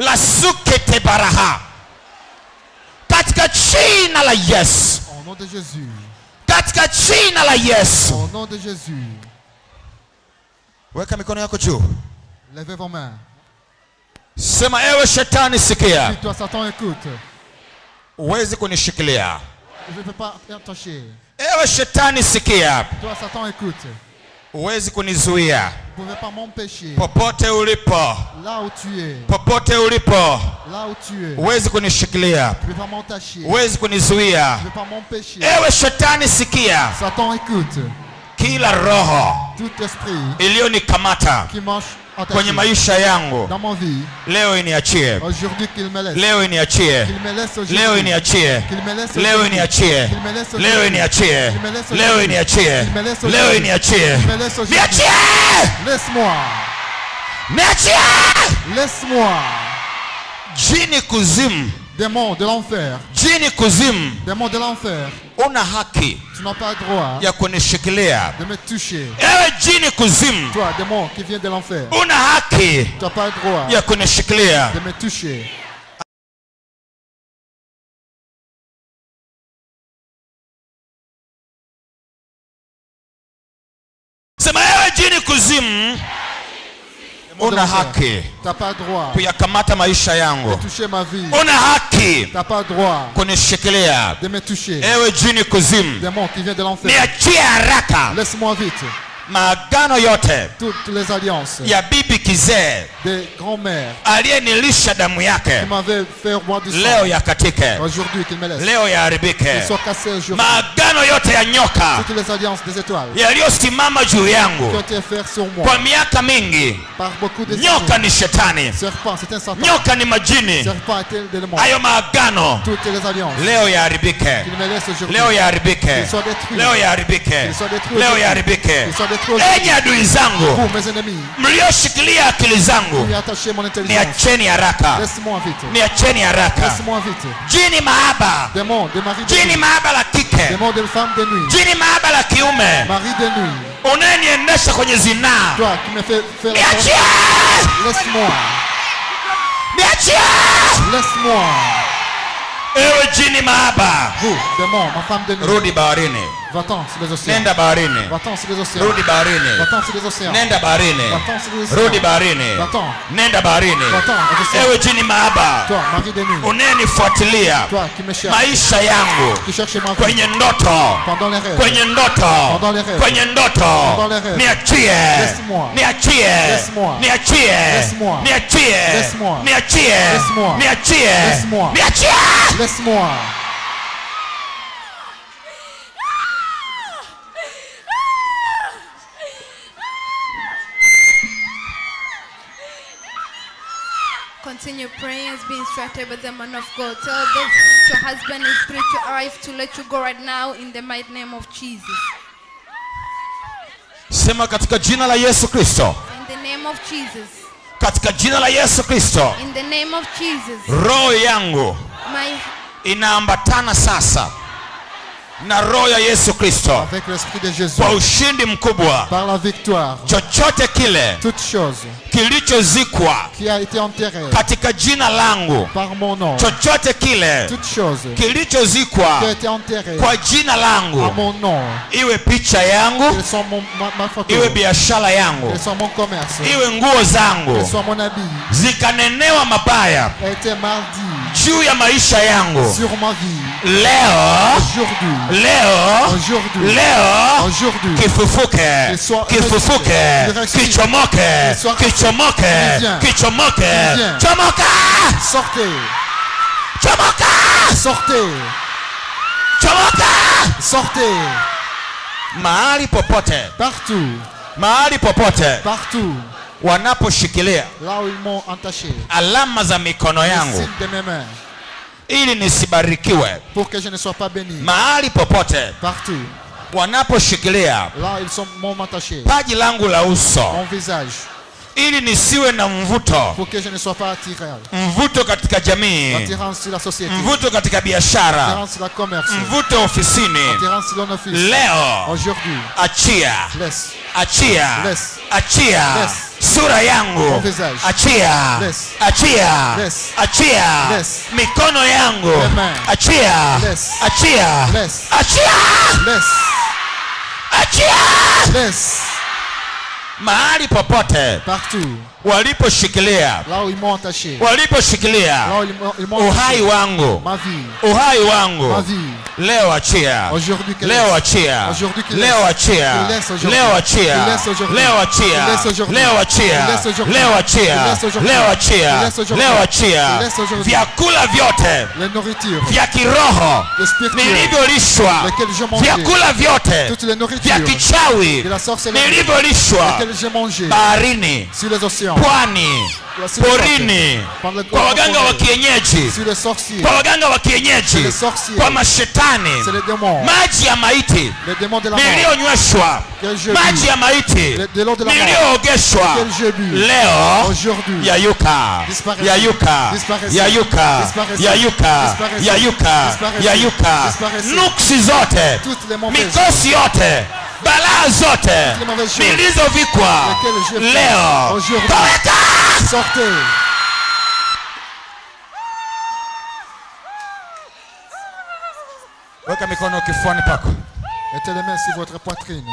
la sukete baraha katika jina la yesu Au nom de Jésus. katika jina la yesu Au nom de Jésus. weka mikono yako juu Levez vos mains. sema ewe shetani sikia Si toi, Satan, écoute. huwezi kunishikilia Je ne peux pas t'attacher. ewe shetani sikia Toi, Satan, écoute. huwezi kunizuia Vous ne pouvez pas m'empêcher. popote ulipo Là où tu es. popote ulipo Là où tu es. huwezi kunishikilia Je ne peux pas m'entacher. huwezi kunizuia Je ne peux pas m'empêcher. ewe shetani sikia Satan, écoute. kila roho Tout esprit iliyonikamata qui marche attaché kwenye maisha yangu dans ma vie, leo iniachie aujourd'hui qu'il me laisse. leo iniachie Qu'il me laisse aujourd'hui. leo iniachie Qu'il me laisse leo aujourd'hui. iniachie Qu'il me laisse leo aujourd'hui. iniachie Qu'il me laisse leo aujourd'hui. iniachie Qu'il me laisse leo aujourd'hui. iniachie Qu'il me laisse aujourd'hui. niachie Laisse-moi. niachie Laisse-moi. jini kuzimu Démon de l'enfer. jini kuzimu Démon de l'enfer. una haki Tu n'as pas droit ya kunishikilia de me toucher. ewe jini kuzimu Toi, démon qui vient de l'enfer. una haki Tu n'as pas droit ya kunishikilia de me toucher. sema ewe jini kuzimu Démon de una l'enfer. haki Tu n'as pas droit kuyakamata maisha yangu de toucher ma vie. una haki Tu n'as pas droit kunishikilia de me toucher. ewe jini kuzimu Démon qui vient de l'enfer. niachie haraka Laisse-moi vite. maagano yote Toutes les alliances ya bibi kizee des grands-mères aliyenilisha damu qui yake m'avaient fait boire du leo sang. yakatike Aujourd'hui, qu'il me laisse. leo Qu'ils yaharibike soient cassés aujourd'hui. maagano yote ya nyoka Toutes les alliances des étoiles yaliyosimama juu qui yangu ont été faites sur moi kwa miaka mingi par beaucoup de nyoka ni shetani serpents. C'est un Satan. nyoka ni majini Serpent est un démon. hayo maagano Toutes les alliances leo yaharibike qu'il me laisse aujourd'hui. leo yaharibike Qu'ils soient détruits. leo yaharibike Qu'ils soient détruits leo aujourd'hui. yaharibike Qu'ils soient détruits aujourd'hui. enyi adui zangu Vous, mes ennemis, mlioshikilia akili zangu qui attachez mon intelligence. niacheni haraka Laisse-moi vite. niacheni haraka Laisse-moi vite. jini mahaba Démon de mari de jini nuit. mahaba la kike Démon de femme de nuit. jini mahaba la kiume Mari de nuit. unayeniendesha kwenye zinaa Toi qui me fais faire la niachie Laisse-moi. niachie Laisse-moi. ewe jini mahaba Vous, démon, ma femme de nuit. rudi baharini Va-t'en sur les océans. nenda baharini Va-t'en sur les océans. rudi baharini Va-t'en sur les océans. nenda baharini Va-t'en sur les océans. rudi baharini Va-t'en. nenda baharini Va-t'en aux océans. ewe jini mahaba Toi, mari de nuit. unayenifuatilia Toi qui me cherches. maisha yangu Qui cherches ma vie. kwenye ndoto Pendant les rêves. kwenye ndoto Pendant les rêves. kwenye ndoto Pendant les rêves. niachie Laisse-moi. niachie Laisse-moi. niachie Laisse-moi. niachie Laisse-moi. niachie Laisse-moi. niachie Laisse-moi. niachie Laisse-moi. Continue praying as being instructed by the man of God. Tell those your husband and spiritual wife to let you go right now in the mighty name of Jesus. sema katika jina la yesu kristo In the name of Jesus. katika jina la yesu kristo In the name of Jesus. roho yangu My inaambatana sasa na roho ya yesu kristo Avec l'esprit de Jésus. kwa ushindi mkubwa Par la victoire. chochote kile Toute chose kilichozikwa qui a été enterrée katika jina langu par mon nom. chochote kile Toute chose qui kilichozikwa a été enterrée kwa jina à langu mon nom. iwe picha yangu Qu'elles sont mon, ma, ma photo. iwe biashara yangu Qu'elles sont mon commerce. iwe nguo zangu Qu'elles sont mon habit. zikanenewa mabaya A été mardi juu ya maisha yangu sur ma vie. leo Aujourd'hui. leo Aujourd'hui. leo Aujourd'hui. kifufuke Qu'il soit kifufuke ressuscité. kichomoke Qu'il soit kichomoke Il vient. kichomoke Il vient. chomoka Sortez. chomoka Sortez. chomoka Sortez. mahali popote Partout. mahali popote Partout. wanaposhikilia Là où ils m'ont entaché. alama za mikono Le yangu signe de mes mains. ili nisibarikiwe Pour que je ne sois pas béni. mahali popote Partout. wanaposhikilia Là, ils sont m'ont attaché. paji langu la uso Mon visage. ili nisiwe na mvuto Pour que je ne sois pas attiré. mvuto katika jamii Attirance sur la société. mvuto katika biashara Attirance sur la commerce. mvuto ofisini Attirance sur l'office. leo Aujourd'hui. achia Laisse. achia Laisse. achia Laisse. sura yangu Mon visage. achia Laisse. achia Laisse. achia Laisse. mikono yangu Les mains. achia Laisse. achia Laisse. achia Laisse. achia Laisse. mahali popote Partout. waliposhikilia Là où ils m'ont attaché. waliposhikilia Là où ils m'ont- ils m'ont uhai attaché. wangu Ma vie. uhai Ma wangu vie. leo achia Aujourd'hui qu'il leo laisse. achia Aujourd'hui qu'il leo laisse. achia Qu'il laisse aujourd'hui. leo achia Qu'il laisse aujourd'hui. leo achia Qu'il laisse aujourd'hui. leo achia Qu'il laisse aujourd'hui. leo achia Qu'il laisse aujourd'hui. leo achia Qu'il laisse aujourd'hui. leo achia Qu'il laisse aujourd'hui. vyakula vyote Les nourritures. vya kiroho Le spirituel. nilivyolishwa Lesquels j'ai mangé. vyakula vyote Toutes les vya nourritures. kichawi De la sorcellerie. nilivyolishwa Lesquels j'ai mangé. baharini Sur les océans. pwani Sur les porini côtes. Par le- kwa waganga wa kienyeji Sur les sorciers. kwa waganga wa kienyeji Les sorciers. kwa mashetani C'est les démons. maji ya maiti Les démons de la mort. niliyonyweshwa Que je maji bu. ya maiti Le- de l'eau de la mort. niliyoogeshwa Que j'ai bu. leo Aujourd'hui. yayuka Disparaissez. yayuka Disparaissez. yayuka Disparaissez. yayuka Disparaissez. yayuka Disparaissez. yayuka Disparaissez. nuksi zote Toutes les mauvaises. mikosi yote balaa zote les mauvaises choses. nilizovikwa Lesquelles j'ai fait leo aujourd'hui. toweka Sortez. weka mikono kifuani pako Mettez les mains sur votre poitrine.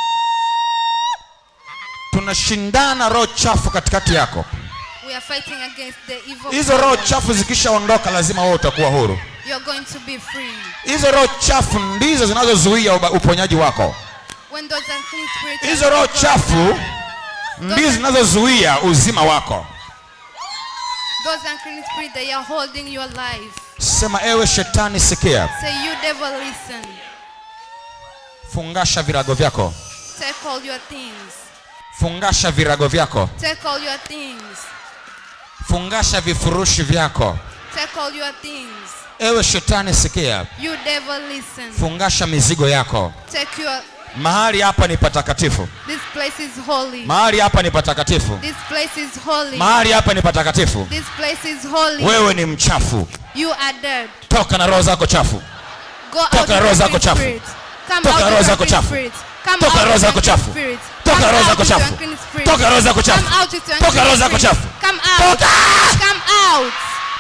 tunashindana roho chafu katikati yako We are fighting against the evil. hizo roho powers. chafu zikishaondoka lazima wewe utakuwa huru You're going to be free. hizo roho chafu ndizo zinazozuia uba- uponyaji wako When those unclean spirits are hizo roho gone, chafu ndizo zinazozuia uzima wako those unclean spirits they are holding your life. sema ewe shetani sikia Say, you devil, listen. fungasha virago vyako Take all your things. fungasha virago vyako Take all your things. fungasha vifurushi vyako Take all your things. ewe shetani sikia You devil, listen. fungasha mizigo yako Take your. mahali hapa ni patakatifu This place is holy. mahali hapa ni patakatifu This place is holy. mahali hapa ni patakatifu This place is holy. wewe ni mchafu You are dead. toka na roho zako chafu Go out Toka with roho zako unclean chafu. spirits. Come Toka out roho with zako unclean chafu. spirits. Come Toka out roho with zako unclean chafu. spirits. Toka Come roho out zako with chafu. unclean spirits. Toka roho zako chafu. Come out with Toka unclean roho zako spirits. chafu. Come out. Toka! Come out.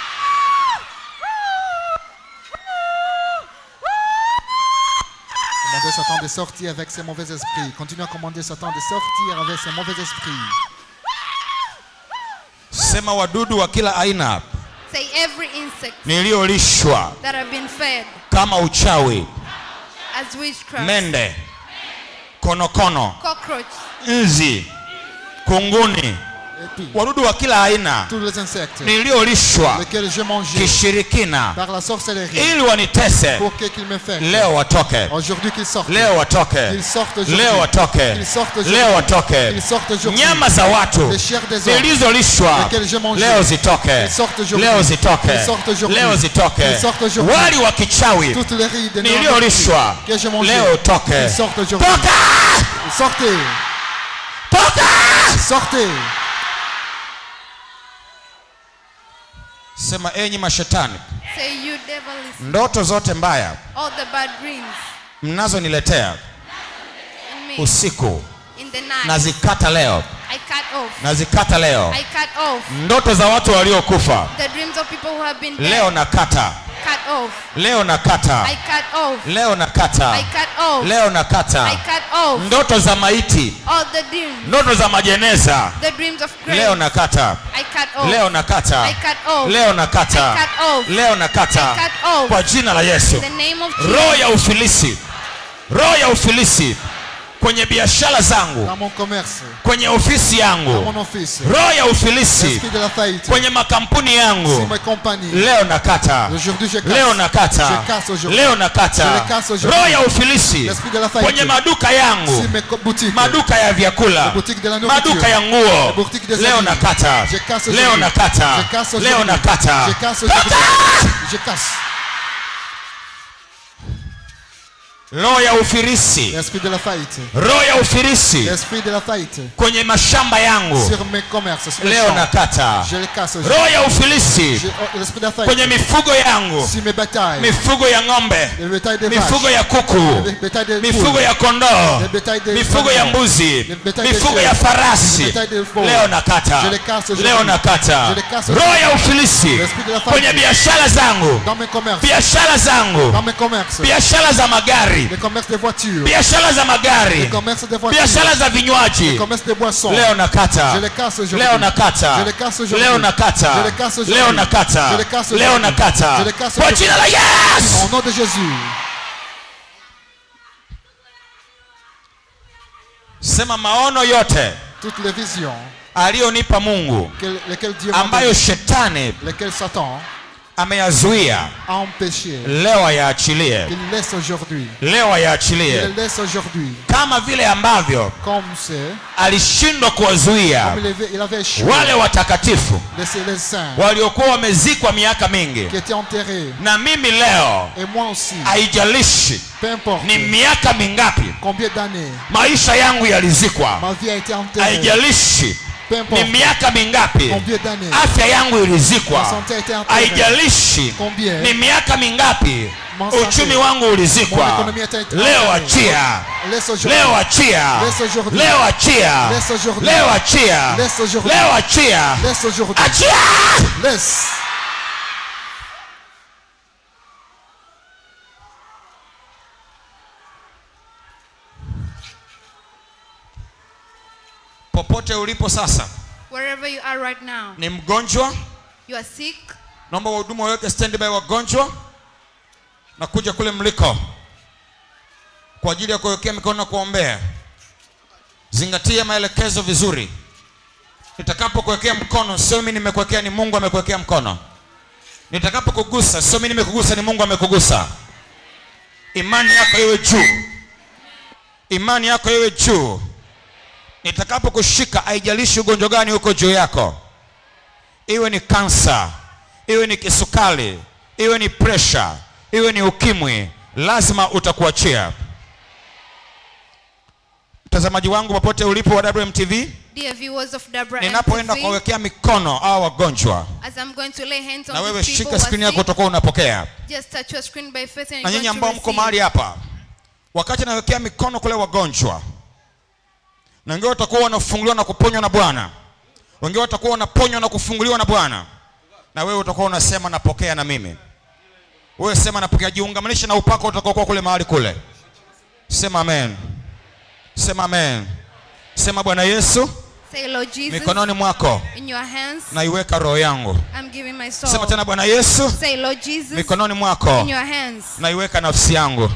Commandez Satan de sortir avec ses mauvais esprits. Continuez à commander Satan de sortir avec ses mauvais esprits. sema wadudu wa kila aina Say every insect niliyolishwa that have been fed kama uchawi as witchcraft, mende konokono cockroach, nzi kunguni Et puis, wadudu wa kila aina tous les insectes niliyolishwa lesquels j'ai mangé kishirikina par la sorcellerie ili wanitese pour que- qu'ils me fassent. leo watoke Aujourd'hui qu'ils sortent. leo watoke Qu'ils sortent aujourd'hui. leo watoke Qu'ils sortent aujourd'hui. leo watoke Qu'ils sortent aujourd'hui. nyama za watu Les chairs des hommes. zilizolishwa Lesquelles j'ai mangé. leo zitoke Qu'ils sortent aujourd'hui. leo zitoke Qu'ils sortent aujourd'hui. leo zitoke Qu'ils sortent aujourd'hui. wali wa kichawi Toutes les rides et niliyolishwa que j'ai mangé. leo toke Qu'ils sortent aujourd'hui. toka Sortez. toka Sortez. sema enyi mashetani say you devil listen. ndoto zote mbaya All the bad dreams mnazoniletea in me usiku in the night. nazikata leo I cut off. nazikata leo I cut off ndoto za watu waliokufa the dreams of people who have been dead. leo nakata Cut off. leo nakata I cut off. leo nakata I cut off. leo I nakata cut off. ndoto za maiti All the dreams. ndoto za majeneza The dreams of grace. leo nakata I cut off. leo nakata I cut off. leo nakata I cut off. leo nakata I cut off. kwa jina la yesu In the name of roho Jesus. ya ufilisi roho ya ufilisi kwenye biashara zangu Dans mon commerce. kwenye ofisi Dans yangu mon office. roho ya ufilisi L'esprit de la faillite. kwenye makampuni Sur yangu mes compagnies. leo nakata Aujourd'hui, je casse. leo nakata Je casse aujourd'hui. leo Je nakata le casse aujourd'hui. roho ya ufilisi L'esprit de la faillite. kwenye maduka yangu Sur mes co- boutiques. maduka ya vyakula Les boutiques de la nourriture. maduka ya nguo Les boutiques des leo habits. nakata Je casse leo aujourd'hui. nakata Je casse leo aujourd'hui. nakata Je casse aujourd'hui. Je casse. roho ya ufirisi l'esprit de la faillite, roho ya ufirisi l'esprit de la faillite kwenye mashamba yangu sur mes commerces, sur mes leo champs. nakata Je les casse aujourd'hui. roho ya ufilisi Je- oh, L'esprit de la kwenye faillite mifugo yangu sur mes batailles, mifugo ya ng'ombe le bétail des mifugo vaches, ya kuku le bétail des mifugo poules, ya kondoo le bétail des mifugo ya agneaux, mbuzi le bétail des mifugo ya chèvres, farasi le bétail des veaux. leo nakata Je les casse aujourd'hui. leo nakata Je les casse roho aujourd'hui. ya ufilisi L'esprit de la faillite. kwenye biashara zangu dans mes commerces, biashara zangu dans mes commerces, biashara za magari les commerces des voitures, biashara za les magari commerces des voitures, biashara za les vinywaji commerces des boissons. leo nakata Je les casse aujourd'hui. leo nakata Je les casse aujourd'hui. leo nakata Je les casse aujourd'hui. leo nakata Je les casse leo aujourd'hui. nakata Je les casse kwa aujourd'hui. jina la Yesu Au nom de Jésus, sema maono yote toutes les visions aliyonipa Mungu que- lesquelles Dieu m'a ambayo données, shetani lesquelles Satan ameyazuia a empêché, leo ayaachilie il laisse aujourd'hui. leo Il ayaachilie les laisse aujourd'hui. kama vile ambavyo Comme c'est, alishindwa kuwazuia comme il avait, il avait échoué wale watakatifu les, les saints waliokuwa wamezikwa miaka mingi qui étaient enterrés. na mimi leo Et moi aussi, haijalishi peu importe ni miaka mingapi combien d'années maisha yangu yalizikwa ma vie a été enterrée, haijalishi peu ni importe miaka mingapi combien d'années afya yangu ma ilizikwa santé a été enterrée, haijalishi combien ni miaka mingapi Mon santé, uchumi wangu mon ulizikwa économie a été leo enterrée. achia Laisse aujourd'hui. leo achia Laisse aujourd'hui. leo achia Laisse aujourd'hui. leo achia Laisse aujourd'hui. leo achia Laisse aujourd'hui. achia Laisse. popote ulipo sasa Wherever you are right now, ni mgonjwa you are sick. naomba wahudumu waweke standby wagonjwa na kuja kule mliko kwa ajili ya kuwekea mikono na kuombea zingatia maelekezo vizuri nitakapokuwekea mkono sio mimi nimekuwekea ni mungu amekuwekea mkono nitakapokugusa sio mimi nimekugusa ni mungu amekugusa imani yako iwe juu imani yako iwe juu nitakapokushika haijalishi ugonjwa gani uko juu yako iwe ni kansa iwe ni kisukari iwe ni presha iwe ni ukimwi lazima utakuachia mtazamaji wangu popote ulipo wa wmtv Dear viewers of Dabra ninapoenda MTV, kuwawekea mikono au wagonjwa as I'm going to lay hands on na wewe these people shika who skrini are yako sick, utakuwa unapokea just touch your screen by faith and na you're nyinyi going ambao to mko receive. mahali hapa wakati nawekea mikono kule wagonjwa na wengine watakuwa wanafunguliwa na kuponywa na bwana wengine watakuwa wanaponywa na kufunguliwa na bwana na wewe utakuwa unasema napokea na mimi wewe sema napokea jiungamanishe na upako utakaokuwa kule mahali kule sema amen sema amen sema bwana yesu Say, Lord Jesus, mikononi mwako in your hands, naiweka roho yangu I'm giving my soul. sema tena bwana yesu Say, Lord Jesus, mikononi mwako in your hands, naiweka nafsi yangu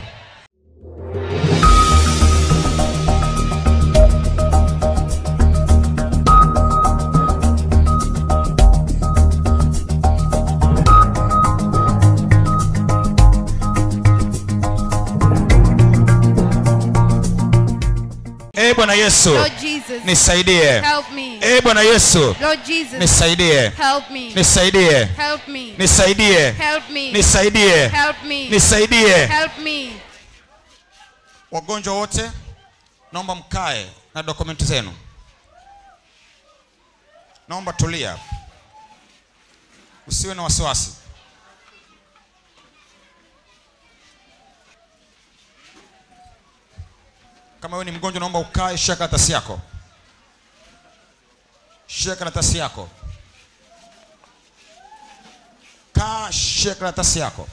ee bwana yesu Lord Jesus, nisaidie help me. ee bwana yesu Lord Jesus, nisaidie help me. nisaidie Help me. nisaidie Help me. nisaidie Help me. nisaidie Help me. wagonjwa wote naomba mkae na dokumenti zenu naomba tulia usiwe na wasiwasi kama wewe ni mgonjwa naomba ukae shika karatasi yako shika karatasi yako kaa shika karatasi yako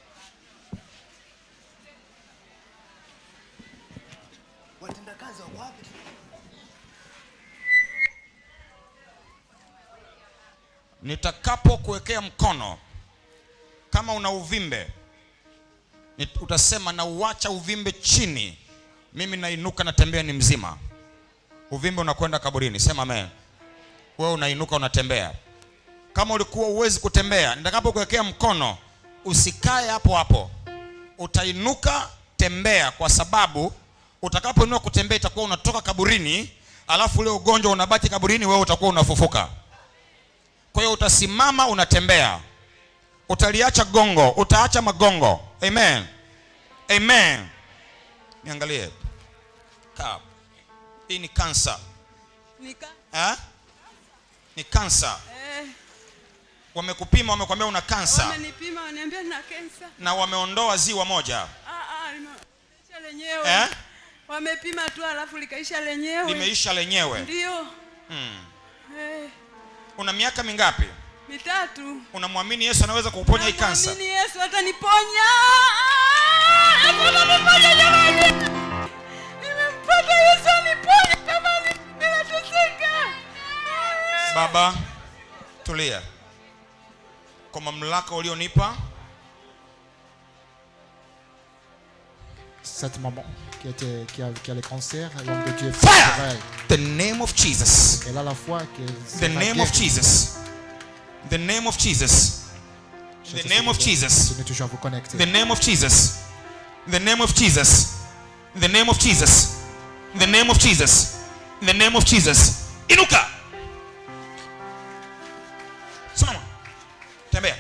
nitakapokuwekea mkono kama una uvimbe nit- utasema na uacha uvimbe chini mimi nainuka natembea ni mzima uvimbe unakwenda kaburini sema amen wewe unainuka unatembea kama ulikuwa uwezi kutembea nitakapokuwekea mkono usikae hapo hapo utainuka tembea kwa sababu utakapoinua kutembea itakuwa unatoka kaburini alafu ule ugonjwa unabaki kaburini wewe utakuwa unafufuka kwa hiyo utasimama unatembea utaliacha gongo utaacha magongo amen amen niangalie kaa hii ni kansa Nika, eh? ni kansa eh, wamekupima wamekwambia una kansa wamenipima waniambia nina kensa. na wameondoa ziwa moja Ah, ah, limeisha lenyewe. eh? Wamepima tu alafu likaisha lenyewe. limeisha lenyewe Ndio. hmm. Eh, una miaka mingapi mitatu. unamwamini yesu anaweza kukuponya hii kansa Namwamini Yesu ataniponya. Ah, Yesu ataniponya jamani. Nimempata Yesu aniponya kama ni- ninateseka. Ah, baba tulia kwa mamlaka ulionipa Cette maman qui, était, qui, a, qui a le cancer, l'homme de Dieu est fire fort pour elle. the name of jesus Elle a la foi que the c'est name of jesus the name of jesus the name of jesus Continuez toujours à vous connecter. the name of jesus the name of jesus the name of jesus the name of jesus the name of jesus inuka simama tembea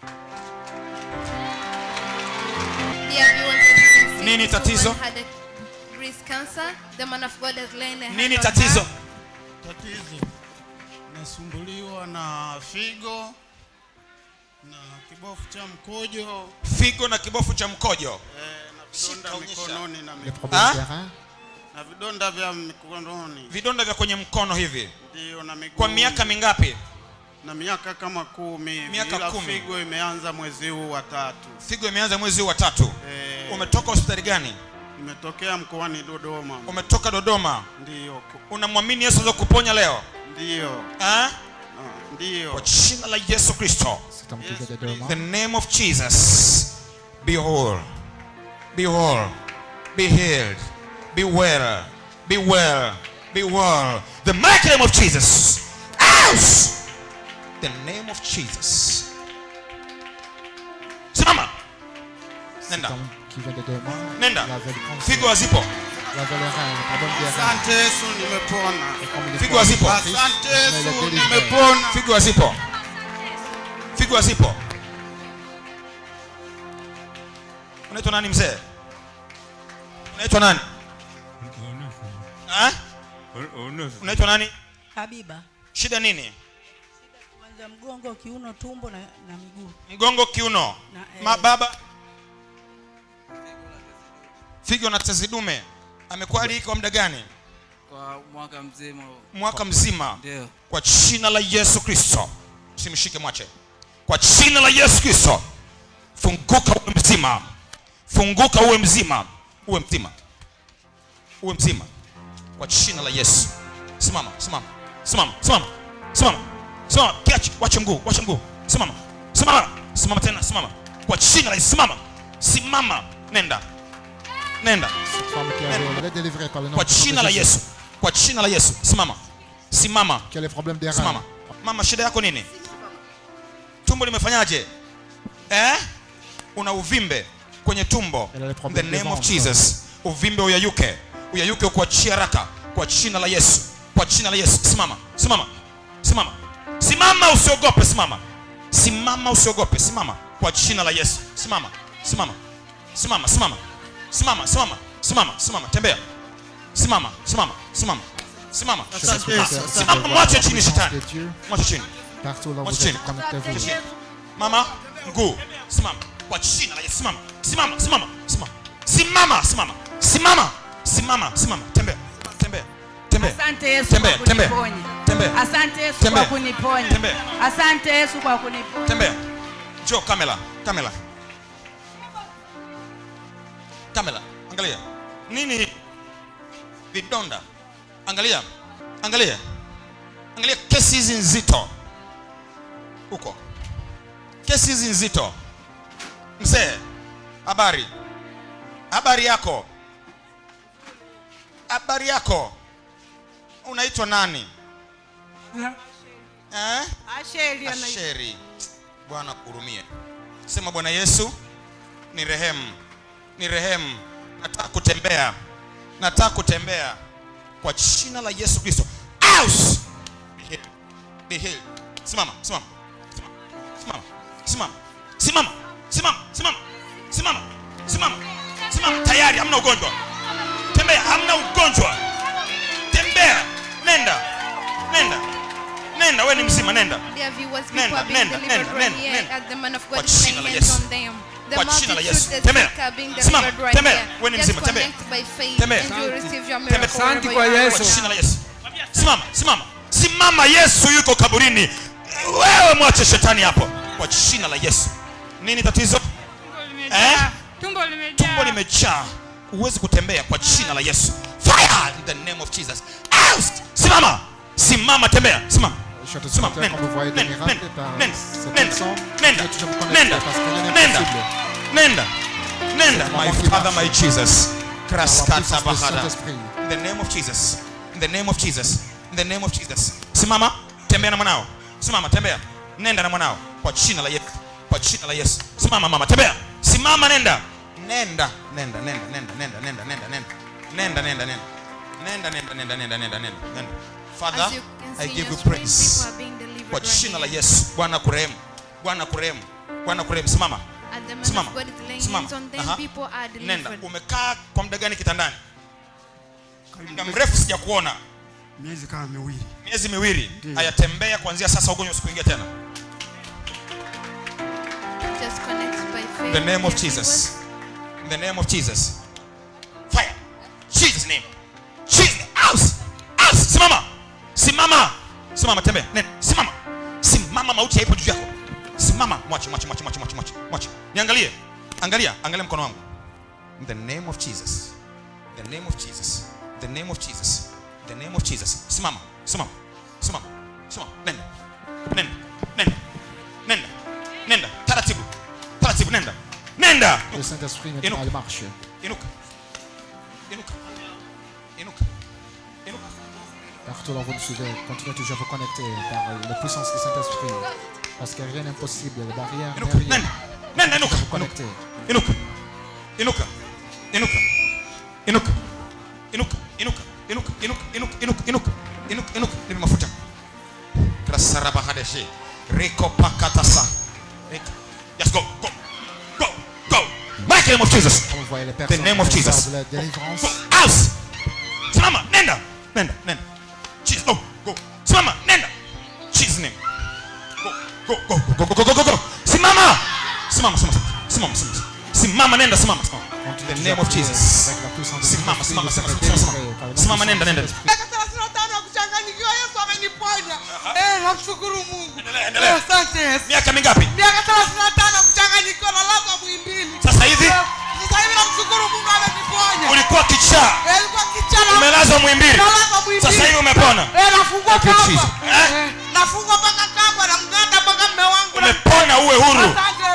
Dear viewers, as you can see, Nini this tatizo? woman had a breast cancer. The man of God has laid a hand nini on tatizo her. tatizo nasumbuliwa na figo na kibofu cha mkojo figo na kibofu cha mkojo eh, na Shika, vidonda onyesha. mikononi na, Les mi- problèmes Hein? des reins, na vidonda vya mikononi vidonda vya kwenye mkono hivi ndio na miguu kwa miaka mingapi na miaka kama kumi hivi, Miaka ila kumi. figo imeanza mwezi huu wa tatu figo imeanza mwezi huu wa tatu eh, umetoka hospitali gani imetokea mkoani Dodoma umetoka dodoma ndio ku- unamwamini yesu aweza kuponya leo ndio eh? ah, ndio kwa jina la yesu kristo cet homme qui Yes, vient de please. Doma. the name of jesus be whole be whole be healed be well be well be well the mighty name of jesus out the name of jesus simama Cet nenda homme qui vient de Doma. nenda Il avait le cancer. figo hazipo Il avait les reins, le problème des reins. asante Yesu nimepona Et comme il est Figo fort, hazipo. Christ, asante mais il est Yesu délivré. nimepona figo hazipo figo hazipo unaitwa nani mzee unaitwa nani Ha? unaitwa nani Habiba, shida nini kwanza mgongo, kiuno, tumbo na, na miguu. mgongo kiuno Na, eh, mababa figo na tezi dume amekuwa hali hii kwa muda gani kwa mwaka mzima mwaka mzima ndio kwa jina la yesu kristo simshike mwache kwa jina la yesu kristo funguka uwe mzima funguka uwe mzima uwe mzima uwe mzima kwa jina la yesu simama simama simama simama simama simama kiache wache mguu wache mguu simama simama simama tena simama kwa jina la yesu simama simama nenda nenda Cette femme qui avait, elle est délivrée par le nom kwa puissant de jina la Jésus. yesu kwa jina la yesu simama simama Qui a les problèmes des reins. simama mama shida yako nini tumbo limefanyaje eh? una uvimbe kwenye tumbo Elle a les In the problèmes des name of ventres. jesus uvimbe uyayuke uyayuke ukuachie haraka kwa jina la yesu kwa jina la yesu simama simama simama simama usiogope simama simama usiogope simama kwa jina la yesu simama simama simama simama simama simama simama simama tembea simama simama simama simama Je sais que Yes, c'est- yes, c'est simama la mwache chini puissance shetani de Dieu. mwache chini Partout là où Mwache vous êtes, chini. connectez-vous. Chini. mama mguu simama kwa jina la yesu simama simama simama simama simama simama simama simama simama tembea tembea tembea Asante Yesu Tembea, kwa tembea. kuniponya. Tembea. Asante Yesu Tembea. kwa kuniponya. Tembea. Asante Yesu kwa kuniponya. tembea jo kamera kamera kamera angalia nini vidonda angalia angalia angalia kesi hizi nzito huko kesi hizi nzito mzee habari habari yako habari yako unaitwa nani eh? Asheli ana asheri bwana kurumie sema bwana yesu ni rehemu ni rehemu nataka kutembea nataka kutembea kwa jina la yesu kristo Aus! Be healed. Be healed. simama simama simama simama simama simama simama simama simama simama tayari hamna ugonjwa tembea hamna ugonjwa tembea nenda nenda nenda we ni mzima nenda Dear viewers, people Nenda, are being nenda, delivered nenda, right nenda, here nenda. as the man of Kwa God is jina laying la hands Yesu. on them. The Kwa jina la multitude, Yesu. the Tembea. sick are being Simama, delivered right tembea. here. Wewe ni Just mzima, tembea. connect by faith Tembea. and you will receive your Tembea. miracle Asante wherever kwa you are Yesu. kwa right jina now. la yesu simama simama simama yesu yuko kaburini wewe mwache shetani hapo kwa jina la yesu nini tatizo eh? tumbo limejaa tumbo limejaa huwezi kutembea kwa jina la yesu fire in the name of jesus Out! simama simama tembea simama Chers simama téléspectateurs, comme vous voyez des nenda miracles nenda par nenda cette nenda personne, nenda vous êtes toujours connectés nenda parce que rien n'est nenda possible. nenda nenda C'est my maman qui father marche. my jesus Par la kraskata puissance du bahada Saint-Esprit. in the name of jesus in the name of jesus in the name of jesus simama tembea na mwanao simama tembea nenda na mwanao kwa jina la yesu kwa jina la yesu simama mama tembea simama nenda nenda nenda nenda nenda nenda nenda nenda nenda nenda nenda nenda nenda nenda nenda nenda nenda nenda nenda father As you can see i in give your you screen, praise people are being delivered kwa right jina la here. yesu bwana kurehemu bwana kurehemu bwana kurehemu simama As the man Simama. of God is laying Simama. hands on them, Aha. people are nenda delivered. umekaa kwa muda gani kitandani muda mrefu sijakuona miezi kama miwili miezi miwili Ndiyo. hayatembea kuanzia sasa ugonjwa usikuingia tena Just connect by faith. in the name of dear jesus in the name of jesus fire jesus name jesus house house simama simama simama tembea nenda simama simama mauti haipo juu yako simama mwache mwache mwache mwache mwache mwache mwache niangalie angalia angalia mkono wangu in the name of jesus in the name of jesus in the name of jesus in the name of jesus simama simama simama simama nenda nenda nenda nenda nenda taratibu taratibu nenda nenda Le Saint-Esprit Et maintenant nous. il marche. inuka inuka inuka inuka Partout là où vous nous suivez, continuez toujours à vous connecter par la puissance du Saint-Esprit. Parce que rien n'est impossible, les barrières inuka n'est rien. nenda nenda inuka Vous inuka connecter. inuka inuka inuka inuka inuka inuka inuka inuka inuka inuka inuka inuka inuka nipe mafuta krasarabahadeshe riko pakatasa Riko. yes go go go go mighty name of jesus Comme vous voyez les personnes name of qui Jesus. observent la délivrance. house simama nenda nenda nenda jesus go go simama nenda jesus name go go go go go go go go simama simama simama simama simama simama nenda simama simama Continuez in the toujours name à of prier jesus Avec la puissance du simama Saint-Esprit, simama vous simama serez simama délivrés par la simama nenda puissance nenda du Saint-Esprit. miaka thelathini na tano ya kuchanganyikiwa yesu ameniponya Eh, namshukuru mungu Endelea, endelea. Eh, asante yesu miaka mingapi miaka thelathini na tano ya kuchanganyikiwa na lazwa mwimbili sasa hivi Eh, sasa hivi namshukuru mungu ameniponya ulikuwa kichaa Eh, ilikuwa kichana umelazwa mwimbili nalazwa mwimbili sasa hivi umepona Eh, nafungwa Thank you, kamba Jesus. Eh? Eh, nafungwa mpaka kamba na mganda mpaka mme wangu na- umepona uwe huru asante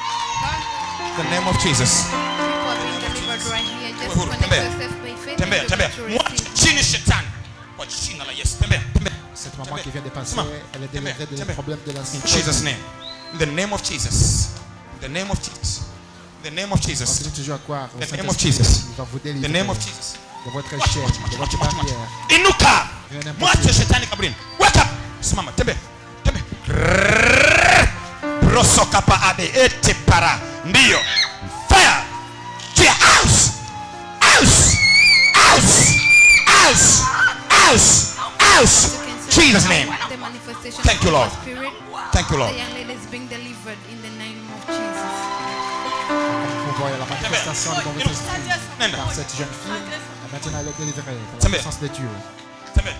the name of jesus People are being delivered right here. Just Uhuru, connect tembea. yourself by faith tembea and tembea you'll be able to mwache receive. chini shetani kwa jina la yesu tembea tembea Cette maman Tembea. qui vient de passer, Simama. elle est Tembea, délivrée des tembea. problèmes de la In Jesus' name. In the name of Jesus. In the name of Jesus. In the name of Jesus. Continuez toujours à croire au The name of Saint-Esprit. Jesus. Il va vous In délivrer the name of Jesus. de votre Watch, chaîne, watch, de watch, votre watch, watch, watch. barrière. Inuka. Rien n'est Mwache impossible. shetani kabrini. Wake up. Simama, tembea. Tembea. Roso kapa ade ete para. Ndio. Fire. Fire. House. House. House. House. House. House. You can see Jesus name. the manifestation Thank of you, the Lord. Spirit. Thank you, Lord. The young lady is being delivered in the name of Jesus. Vous voyez la manifestation de votre esprit Nenda. par cette jeune fille. Et maintenant, elle est délivrée par la Tembea. puissance de Dieu. Tembea.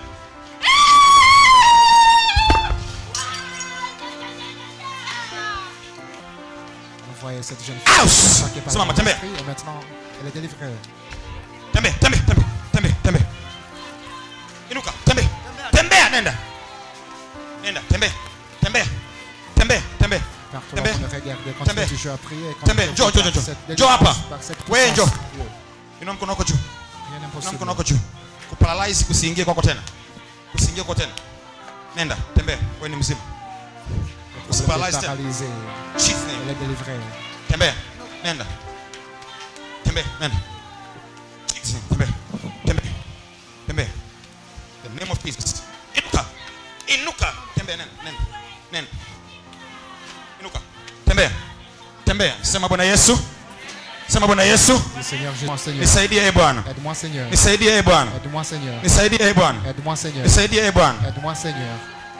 Vous voyez cette jeune fille House. marquée par Simama, le tembea. Saint-Esprit. Et maintenant, elle est délivrée. tembea tembea tembea tembea tembea inuka tembea tembea nenda nenda tembea tembea tembea tembea Partout là, tembea vous me regardez, continuez Tembea. toujours à prier. Tembea. continuez Njoo, njoo, par njoo. cette Njoo hapa. délivrance, par cette Wewe puissance njoo. de Dieu. inua mkono wako juu Rien n'est inua impossible. mkono wako juu kuparalyze kusiingie kwako tena kusiingie kwako tena nenda tembea wewe ni mzima Vous êtes Paralyzed. paralysé. Jesus Elle name est délivrée. tembea nenda tembea nenda Jesus name tembea tembea tembea the name of Jesus inuka inuka tembea nenda nenda nenda inuka tembea tembea sema bwana Yesu sema bwana yesu Dis Seigneur Jésus, Seigneur. nisaidie e bwana Aide-moi Seigneur. nisaidie e bwana Aide-moi Seigneur. nisaidie e bwana Aide-moi Seigneur. nisaidie e bwana Aide-moi Seigneur.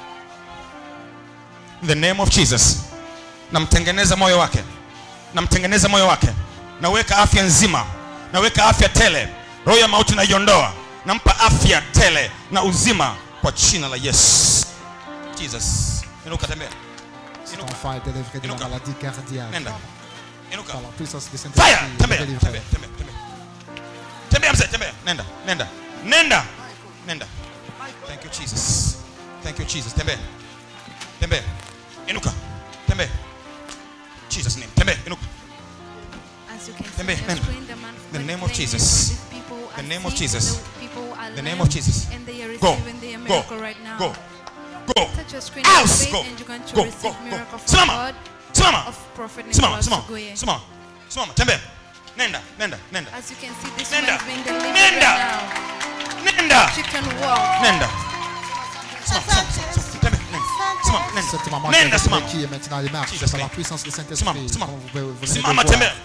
In the name of jesus namtengeneza moyo wake namtengeneza moyo wake naweka afya nzima naweka afya tele roho ya mauti naiondoa nampa afya tele na uzima kwa jina la yesu jesus inuka tembea Cet inuka enfant est délivré de la Inuka. maladie cardiaque. nenda inuka Par la puissance du fire Saint-Esprit, il est tembea délivré. tembea tembea tembea tembea mzee tembea nenda nenda nenda nenda thank you jesus thank you jesus tembea tembea inuka tembea jesus name tembea inuka As you can see, Tembea, they're nenda. screwing the man The for name of declaring Jesus. these people The are name of sick, Jesus. the people are The name lame, of Jesus. And they are Go. receiving their Go. miracle right now. Go. Go. Touch your screen Out. of faith Go. and you're going to Go. receive Go. Go. miracle from Simama. God Simama. of Prophet Simama. Nicholas Simama. Ogoye. Simama. Simama. Tembea. Nenda. Nenda. Nenda. As you can see, this Nenda. woman is being delivered Nenda. right now. Nenda. She can walk. Nenda. Simama. Simama. Simama. Tembea. Nenda. Simama. Nenda. Cette maman Nenda. qui Simama. est qui est maintenant les marches Jesus par la name. puissance du Simama. Saint-Esprit. Simama. comme vous- vous venez de Simama. voir. Tembea.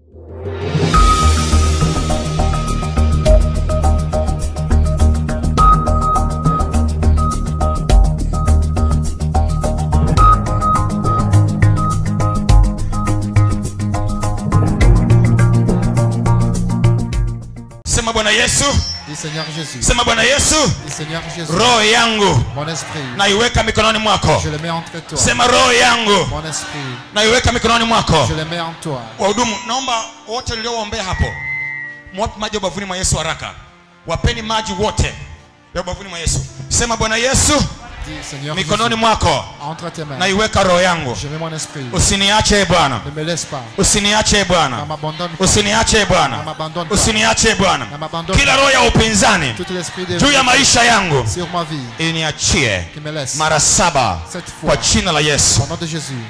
Sema Bwana Yesu. Dis Seigneur Jésus. Sema Bwana Yesu. Dis Seigneur Jésus. Roho yangu Mon esprit, naiweka mikononi mwako. je le mets entre toi. Sema roho yangu Mon esprit, naiweka mikononi mwako. je le mets en toi. wahudumu naomba wote mlioombea hapo mwape maji ya ubavuni mwa yesu haraka wapeni maji wote ya ubavuni mwa yesu sema bwana yesu Dis Seigneur mikononi Jésus, mwako entre tes mains. naiweka roho yangu Je mets mon esprit. usiniache e bwana Ne me laisse pas. usiniache e Ne bwana m'abandonne pas. usiniache e Ne bwana m'abandonne pas. usiniache e Ne bwana m'abandonne kila pas. roho ya upinzani Tout l'esprit de juu ya maisha yangu sur ma vie iniachie qui me laisse. mara saba Cette kwa fois, jina la yesu au nom de Jésus.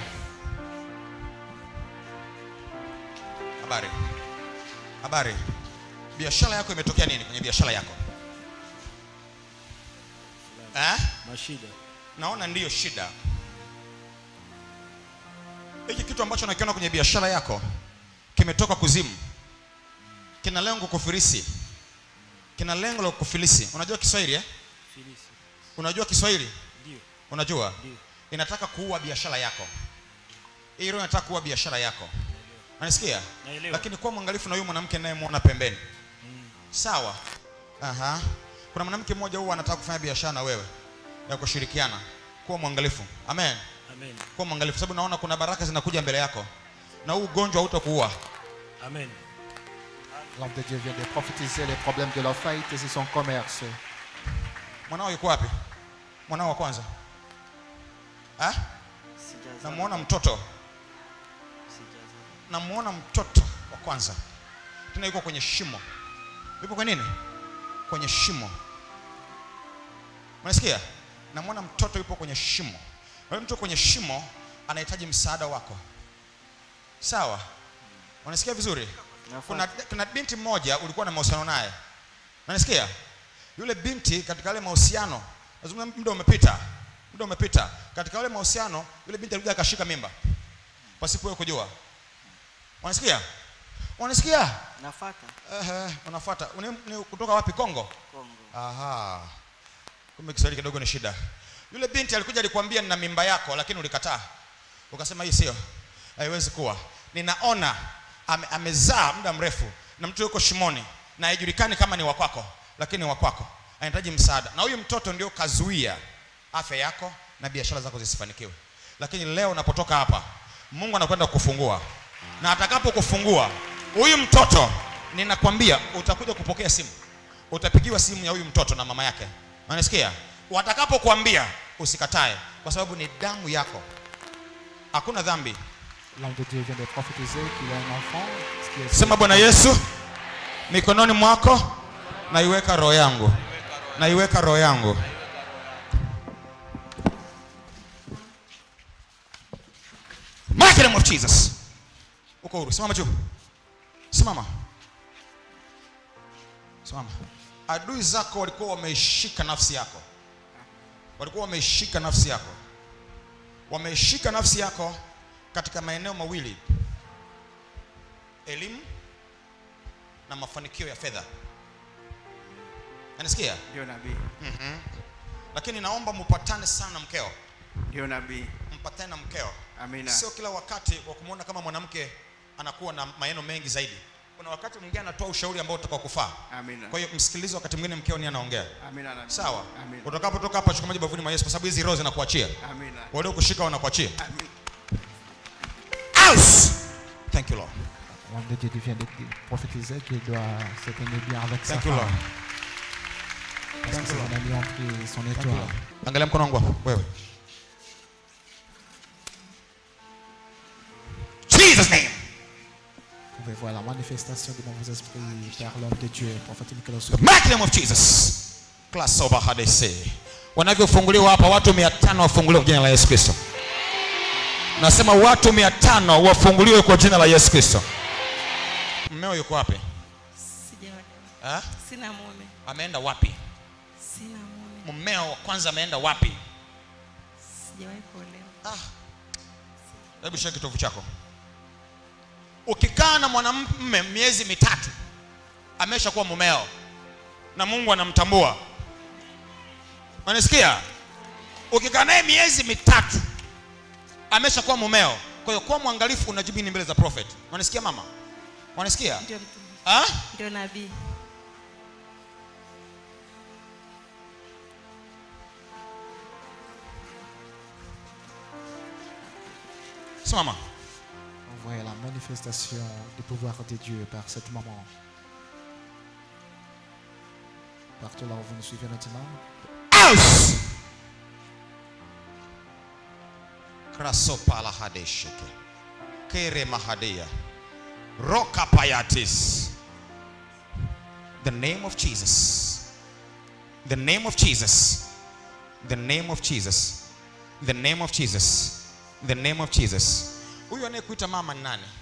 habari habari biashara yako imetokea nini kwenye biashara yako eh? mashida naona ndiyo shida hiki kitu ambacho nakiona kwenye biashara yako kimetoka kuzimu kina lengo kufilisi kina lengo la kufilisi unajua kiswahili eh? filisi unajua kiswahili ndio unajua Ndio. inataka kuua biashara yako hii roho inataka kuua biashara yako unanisikia Naelewa. lakini kuwa mwangalifu na huyu mwanamke nayemwona pembeni sawa Aha. kuna mwanamke mmoja huwa anataka kufanya biashara na wewe ya kushirikiana kuwa mwangalifu amen amen kuwa mwangalifu sababu naona kuna baraka zinakuja mbele yako na huu ugonjwa hautakuua amen L'homme de Dieu vient de prophétiser les problèmes de leur faillite et de son commerce. mwanao yuko wapi mwanao wa kwanza ha? Sijazaa. namuona mtoto Sijazaa. namuona mtoto wa kwanza tena yuko kwenye shimo yuko kwenye nini kwenye shimo unasikia namuona mtoto yupo kwenye shimo Na yule mtu kwenye shimo anahitaji msaada wako sawa unasikia vizuri kuna, kuna binti mmoja ulikuwa na mahusiano naye unanisikia yule binti katika yale mahusiano nazungumza muda umepita muda umepita katika yale mahusiano yule binti alikuja akashika mimba pasipo wewe kujua unasikia unasikia Nafata Ehe, unafuata Uni- ni kutoka wapi kongo Kongo. aha kumbe kiswahili kidogo ni shida yule binti alikuja alikwambia nina mimba yako lakini ulikataa ukasema hii sio haiwezi kuwa ninaona ame, amezaa muda mrefu na mtu yuko shimoni na haijulikani kama ni wakwako lakini ni wakwako anahitaji msaada na huyu mtoto ndio kazuia afya yako na biashara zako zisifanikiwe lakini leo unapotoka hapa mungu anakwenda kukufungua na atakapokufungua huyu mtoto ninakwambia utakuja kupokea simu utapigiwa simu ya huyu mtoto na mama yake unanisikia watakapokuambia usikatae kwa sababu ni damu yako hakuna dhambi L'homme de Dieu vient de prophétiser qu'il a un enfant. ce qui est- sema bwana yesu mikononi mwako naiweka roho yangu naiweka roho yangu Mighty name of jesus uko huru simama juu simama simama adui zako walikuwa wameishika nafsi yako walikuwa wameishika nafsi yako wameishika nafsi yako katika maeneo mawili elimu na mafanikio ya fedha nanisikia Ndio nabii. lakini naomba mpatane sana na mkeo Ndio nabii. mpatane na mkeo Amina. sio kila wakati wa kumwona kama mwanamke anakuwa na maneno mengi zaidi kuna wakati mwingine anatoa ushauri ambao utakao kufaa Amina. kwa hiyo msikilize wakati mwingine mkeo ni anaongea Amina nabii. sawa Amina. utakapotoka hapa chukua maji bavuni mwa yesu kwa sababu hizi roho zinakuachia Amina. waliokushika wanakuachia Amina. Out! thank you lord L'homme de Dieu qui vient de prophétiser qu'il doit se tenir bien avec sa thank you lord femme. Parce que son ami a pris son étoile. angalia mkono wangu hapo wewe jesus name Vous pouvez voir la manifestation du mauvais esprit par l'homme de Dieu, prophète Nicolas The mighty name of Jesus. Class over hadese. Wanavyofunguliwa hapa watu 500 wafunguliwe kwa jina la Yesu Kristo. Nasema watu 500 wafunguliwe kwa jina la Yesu Kristo. Mmeo yuko wapi? Sijaolewa. Eh? Sina mume. Ameenda wapi? Sina mume. Mmeo wa kwanza ameenda wapi? Sijawahi kuolewa. Ah. Hebu shika kitovu chako. Ukikaa na mwanamume miezi mitatu ameshakuwa mumeo na Mungu anamtambua. Unanisikia? Ukikaa naye miezi mitatu ameshakuwa mumeo. Kwa hiyo kuwa mwangalifu unajibu nini mbele za prophet. Unanisikia mama? Unanisikia? Ndio mtume. Ah? Ndio nabii. Simama. On voit la manifestation du pouvoir de Dieu par cette maman. Partout là où vous nous suivez maintenant, Aus! Krasopala hadeshike. Kere mahadeya. Roka payatis. The name of Jesus. The name of Jesus. The name of Jesus. The name of Jesus. The name of Jesus. Huyu anayekuita mama ni nani?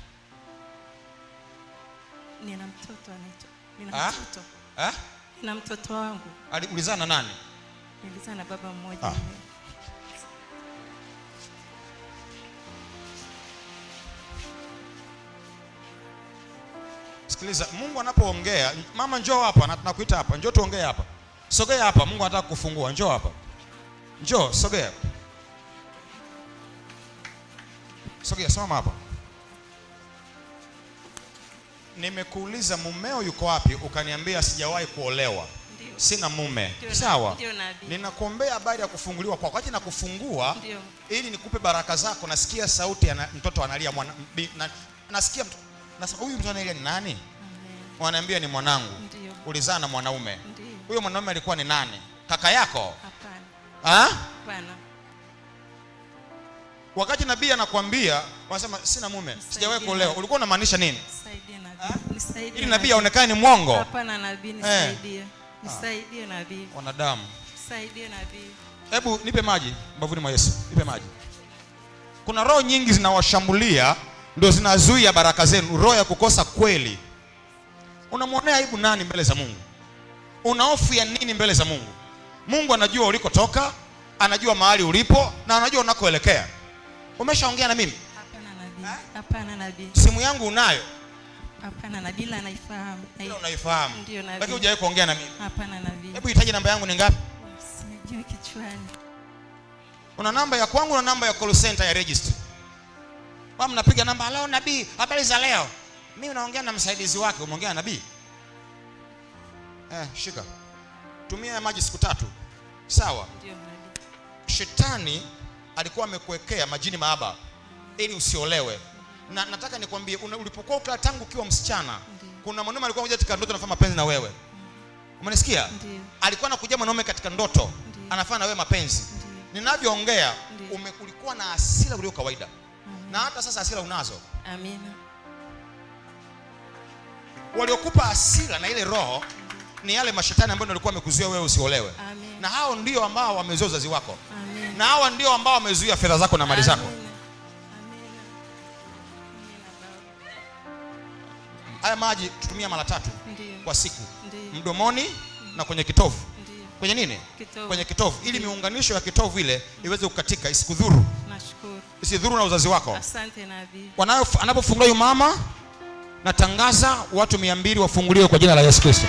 Nina mtoto anaitwa. Ah? Nina mtoto. Eh? Nina mtoto wangu. Aliulizana na nani? Nilizaa na baba mmoja. Ah. Sikiliza, Mungu anapoongea, mama njoo hapa, na tunakuita hapa, njoo tuongee hapa. Sogea hapa, Mungu anataka kufungua. Njoo hapa, njoo, sogea, sogea, simama hapa. Nimekuuliza mumeo yuko wapi, ukaniambia sijawahi kuolewa, Ndio. sina mume. Ndio Sawa, nabii. Ndio nabii. ninakuombea habari ya kufunguliwa kwako. Wakati nakufungua Ndio. ili nikupe baraka zako, nasikia sauti ya na, mtoto analia mwana, bi, na, nasikia mtu- nasema huyu mtu analia ni nani? Amen. Wanaambia ni mwanangu. Ndio. Ulizaa na mwanaume. Ndio. Huyo mwanaume alikuwa ni nani? Kaka yako? Hapana. Ha? Hapana. Wakati nabii anakuambia, wanasema sina mume, sijawahi kuolewa. Nisaidie. ulikuwa unamaanisha nini? Nisaidie nabii. Nisaidie. Ili nabii aonekane ni mwongo. Hapana nabii, nisaidie. Nisaidie nabii. Wanadamu. Nisaidie nabii. Hebu nipe maji mbavuni mwa Yesu, nipe maji. Kuna roho nyingi zinawashambulia, ndio zinazuia baraka zenu, roho ya kukosa kweli. Unamwonea aibu nani mbele za Mungu? Una hofu ya nini mbele za Mungu? Mungu anajua ulikotoka, anajua mahali ulipo na anajua unakoelekea. Umeshaongea na mimi? Hapana nabii. Hapana nabii. Simu yangu unayo, Hapana nabii ila naifahamu. ila Nai- unaifahamu, Ndio nabii. lakini hujawahi kuongea na mimi. Hapana nabii. Hebu hitaji namba yangu ni ngapi? Sijui kichwani. Una namba ya kwangu na namba ya call center ya registry. Kwa mnapiga namba, halo nabii, habari za leo? Mimi unaongea na msaidizi wake, umeongea na nabii? Eh, shika. Tumia ya maji siku tatu. Sawa. Ndio nabii. Shetani alikuwa amekuwekea majini maaba ili usiolewe. Na nataka nikwambie una- ulipokuwa ukiwa tangu ukiwa msichana, Ndiyo. kuna mwanaume alikuwa anakuja katika ndoto anafanya mapenzi na wewe. Umenisikia? Ndio. Alikuwa anakuja mwanaume katika ndoto Ndiyo. anafanya na wewe mapenzi. Ndio. Ninavyoongea Ndiyo. ume- ulikuwa na hasira ulio kawaida, Amen. na hata sasa hasira unazo. Amina. Waliokupa hasira na ile roho ni yale mashetani ambayo walikuwa wamekuzuia wewe usiolewe, Amen. na hao ndio ambao wamezuia uzazi wako, Amen. na hawa ndio ambao wamezuia fedha zako na mali zako. Amina. Amina. Amina Baba. Haya maji tutumia mara tatu Ndio. kwa siku, Ndio. mdomoni na kwenye kitovu. Ndio. Kwenye nini? Kitovu. Kwenye kitovu, ili miunganisho ya kitovu ile iweze kukatika, isikudhuru, Nashukuru. isidhuru na uzazi wako. Asante nabii. Wanayo- Anapofungua huyu mama natangaza watu mia mbili wafunguliwe kwa jina la yesu kristo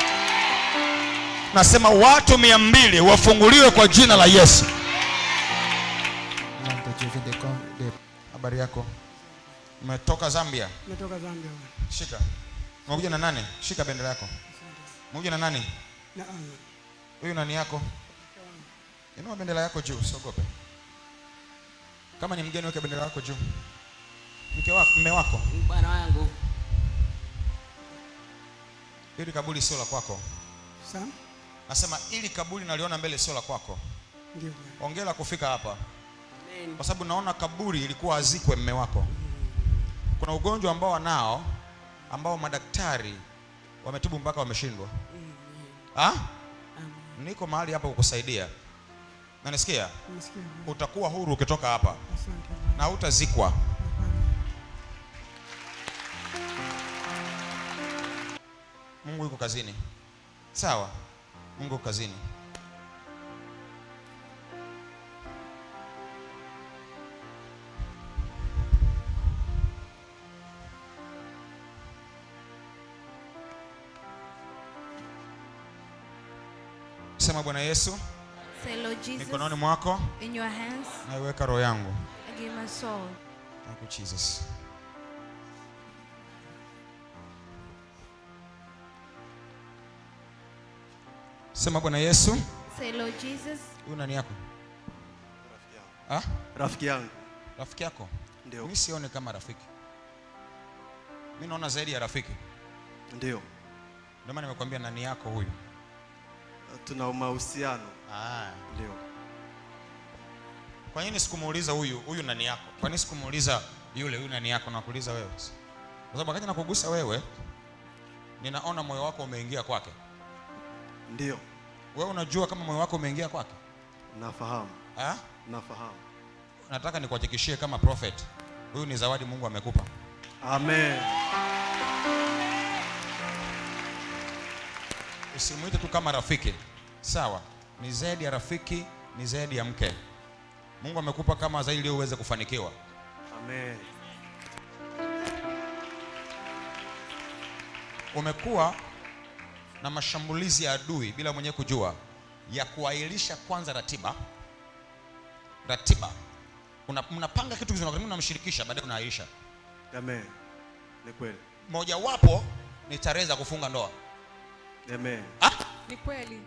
nasema watu mia mbili wafunguliwe kwa jina la yesu L'homme de Dieu vient de, com- de habari yako umetoka zambia Natoka Zambia. shika umekuja na nani shika bendera yako umekuja na nani Na ah, huyu nani yako inua bendera yako juu usiogope kama ni mgeni weke bendera yako juu mke wako mme wako bwana wangu ili kaburi sio la kwako Sam? nasema ili kaburi naliona mbele sio la kwako Ndio bwana. ongela kufika hapa Amen. kwa sababu naona kaburi ilikuwa azikwe mme wako kuna ugonjwa ambao wanao ambao madaktari wametibu mpaka wameshindwa ah? niko mahali hapa kukusaidia nanisikia Nasikia. utakuwa huru ukitoka hapa Asante bwana. na hutazikwa mungu yuko kazini sawa mungu yuko kazini sema bwana yesu Say, Lord Jesus, mikononi mwako in your hands, naiweka roho yangu I give my soul. Thank you, Jesus. Sema Bwana Yesu, Say, Lord Jesus, huyu nani yako? Ah? rafiki yangu Rafiki yako? ndio Mimi sione kama rafiki. Mimi naona zaidi ya rafiki. ndio Ndio maana nimekwambia nani yako huyu. tuna mahusiano Ah. ndio Kwa nini sikumuuliza huyu, huyu nani yako? Kwa nini sikumuuliza yule, huyu nani yako? Nakuuliza wewe. Kwa sababu wakati nakugusa wewe, ninaona moyo wako umeingia kwake. ndio Wewe unajua kama moyo wako umeingia kwake? nafahamu Ah? nafahamu nataka nikuhakikishie kama prophet huyu ni zawadi mungu amekupa amen usimwite tu kama rafiki sawa ni zaidi ya rafiki ni zaidi ya mke mungu amekupa kama zaidi ili uweze kufanikiwa amen umekuwa na mashambulizi ya adui bila mwenyewe kujua ya kuahirisha kwanza ratiba ratiba Una- mnapanga kitu kizuri lakini unamshirikisha baadaye unaahirisha amen ni kweli mojawapo ni tarehe za kufunga ndoa amen ah? Ni kweli.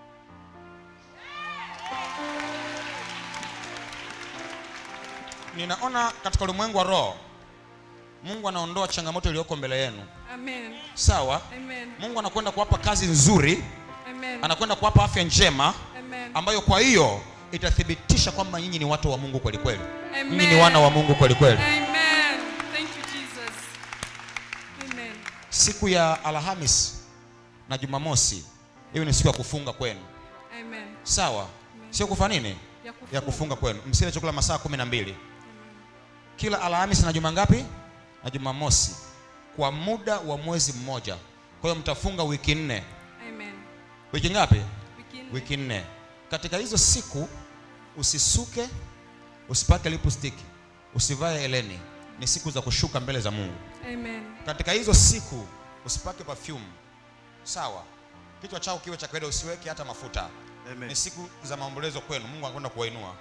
ninaona katika ulimwengu wa roho mungu anaondoa changamoto iliyoko mbele yenu Amen. sawa Amen. mungu anakwenda kuwapa kazi nzuri Amen. anakwenda kuwapa afya njema Amen. ambayo kwa hiyo itathibitisha kwamba nyinyi ni watu wa mungu kweli kweli Amen. nyinyi ni wana wa mungu kweli kweli Amen. Thank you Jesus. Amen. siku ya alhamis na jumamosi hiyo ni siku ya kufunga kwenu Amen. sawa sio kufa nini Ya kufunga. ya kufunga kwenu msile chakula masaa kumi na mbili kila alhamis na juma ngapi na jumamosi kwa muda wa mwezi mmoja kwa hiyo mtafunga wiki nne Amen. wiki ngapi Wiki nne. wiki nne katika hizo siku usisuke usipake lipstick usivae eleni ni siku za kushuka mbele za mungu Amen. katika hizo siku usipake perfume sawa kichwa chao kiwe cha kawaida usiweke hata mafuta amen ni siku za maombolezo kwenu mungu anakwenda kuwainua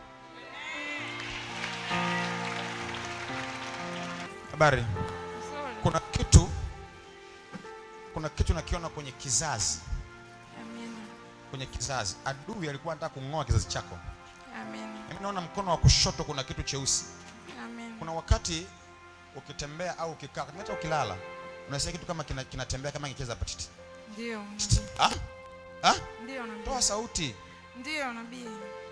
habari Sorry. kuna kitu kuna kitu nakiona kwenye kizazi Amen. kwenye kizazi adui alikuwa anataka kung'oa kizazi chako Amen. mimi naona mkono wa kushoto kuna kitu cheusi Amen. kuna wakati ukitembea au ukikaa hata ukilala unasikia kitu kama kina- kinatembea kama kicheza patiti Ndio. ah? ah? Ndio nabii. toa sauti Ndio nabii.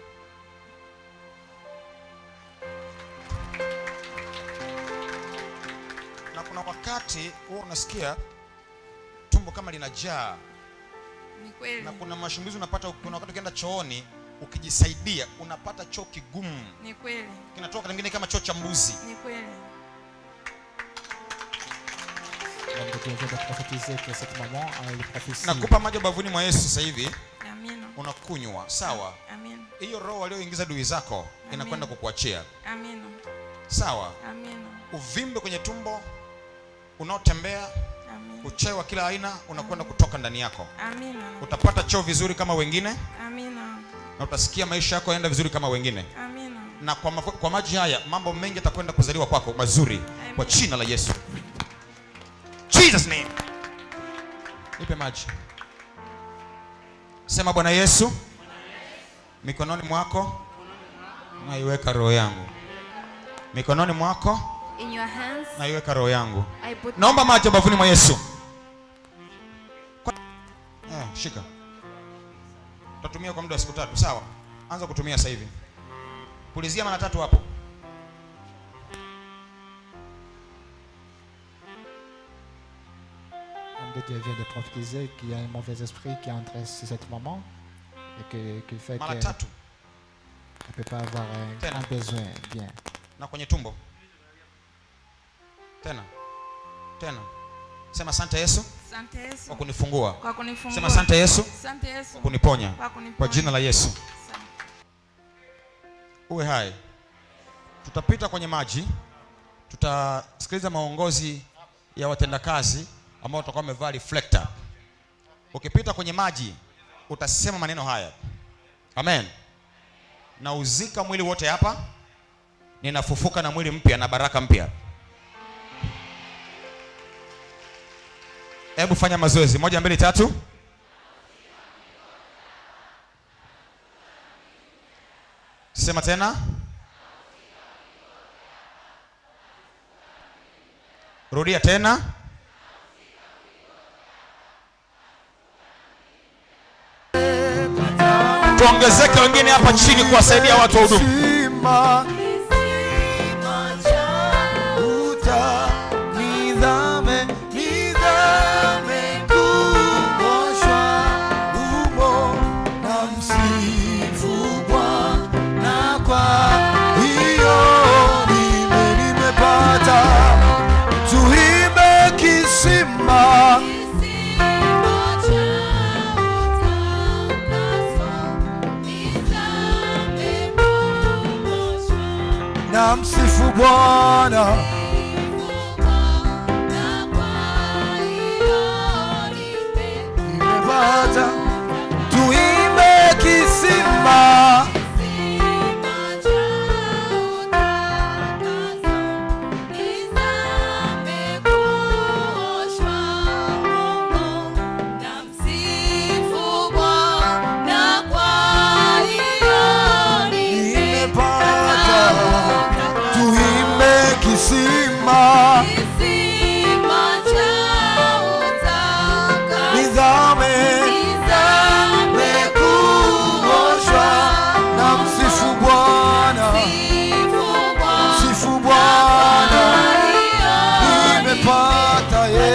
na kuna wakati huwa unasikia tumbo kama linajaa Ni kweli. na kuna mashambulizi unapata kuna wakati ukienda chooni ukijisaidia unapata choo kigumu Ni kweli. kinatoka kingine kama choo cha mbuzi Ni kweli. L'homme de Dieu vient de prophétiser que cette maman a une prophétie. nakupa maji bavuni mwa yesu sasa hivi Amina. unakunywa sawa Amina. hiyo roho walioingiza dui zako inakwenda kukuachia Amina. sawa Amina. uvimbe kwenye tumbo unaotembea Amina. uchawi wa kila aina unakwenda kutoka ndani yako Amina. utapata choo vizuri kama wengine Amina. na utasikia maisha yako yaenda vizuri kama wengine Amina. na kwa, mafu- kwa maji haya mambo mengi yatakwenda kuzaliwa kwako mazuri kwa jina la yesu jesus name nipe maji sema bwana yesu mikononi mwako naiweka roho yangu mikononi mwako In your hands, naiweka roho yangu I put naomba maji bavuni mwa yesu Kwa- eh, shika utatumia kwa muda wa siku tatu sawa anza kutumia sasa hivi pulizia mara tatu hapo L'homme de Dieu vient de prophétiser qu'il y a un mauvais esprit qui est entré sur cette maman et que, qu'il fait mara qu'elle tatu ne peut pas avoir un Tena. grand besoin. Bien. na kwenye tumbo tena tena sema asante yesu Asante Yesu kwa kunifungua kwa kunifungua. sema asante yesu Asante Yesu kwa kuniponya kwa kuniponya. kwa jina la yesu Asante. uwe hai tutapita kwenye maji tutasikiliza maongozi ya watendakazi ambao watakuwa wamevaa reflector ukipita kwenye maji utasema maneno haya amen nauzika mwili wote hapa ninafufuka na mwili mpya na baraka mpya hebu fanya mazoezi moja mbili tatu sema tena rudia tena tuongezeke wengine hapa chini kuwasaidia watu wa huduma Kisima, uta, nizame, nizame, kuoshwa umo na msifu Bwana. Kwa hiyo nime- nimepata, tuimbe kisima na msifu Bwana. Nimepata, tuimbe kisima nimepata, tuimbe kisima nizame kuoshwa na msifu Bwana, msifu Bwana, nimepata ye,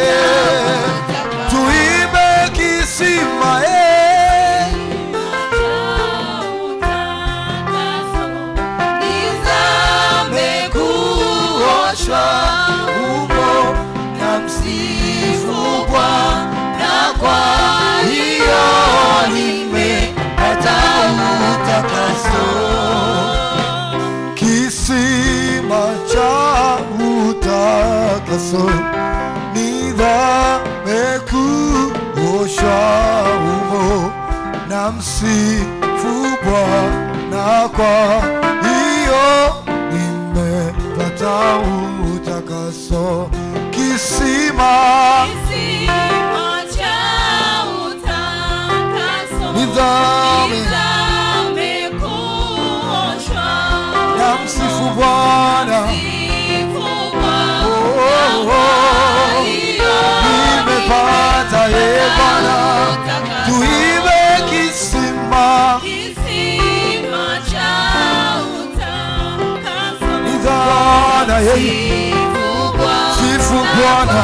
tuimbe kisima ye, nizame kuoshwa umo na msifu Bwana, kwa hiyo nimepata utakaso kisima cha utakaso nidhame kuoshwa umo na msifu Bwana, kwa hiyo nimepata utakaso kisima nidhame na msifu Bwana Oh, oh, nimepata ye Bwana, tuibe kisima nidhana ye sifu Bwana,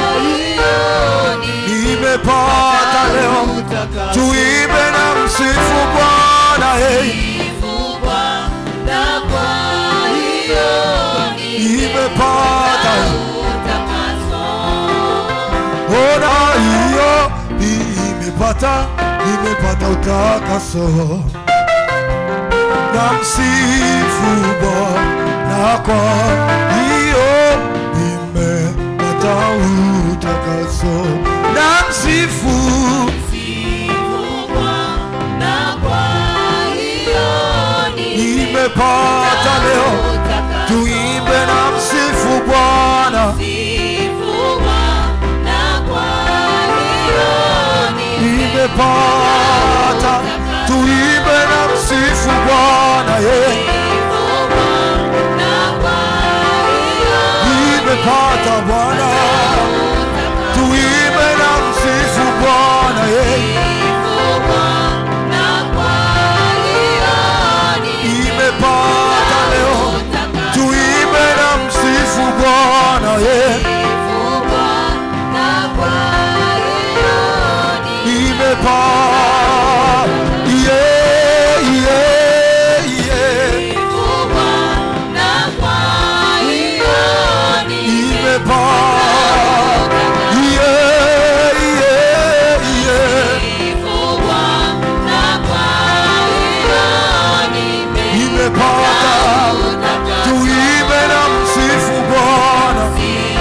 nimepata leo, tuibe na msifu Bwana ye nimepata ona hiyo nimepata nimepata utakaso na msifu Bwana kwa hiyo nimepata nimepata utakaso na msifu nimepata leo tuimbe na msifu bwana nimepata tuimbe na msifu bwana ye nimepata bwana tuimbe na msifu bwana ye nimepata leo tuimbe na msifu bwana ye nimepata yeah, yeah, yeah. nimepata yeah, yeah, yeah. nimepata tuimbe na msifu bwana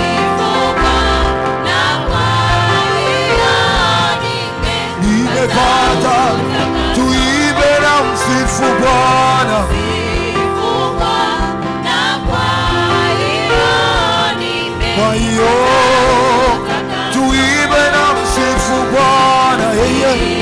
nimepata tuimbe na msifu bwana kwa hiyo tuimbe na msifu bwana yeye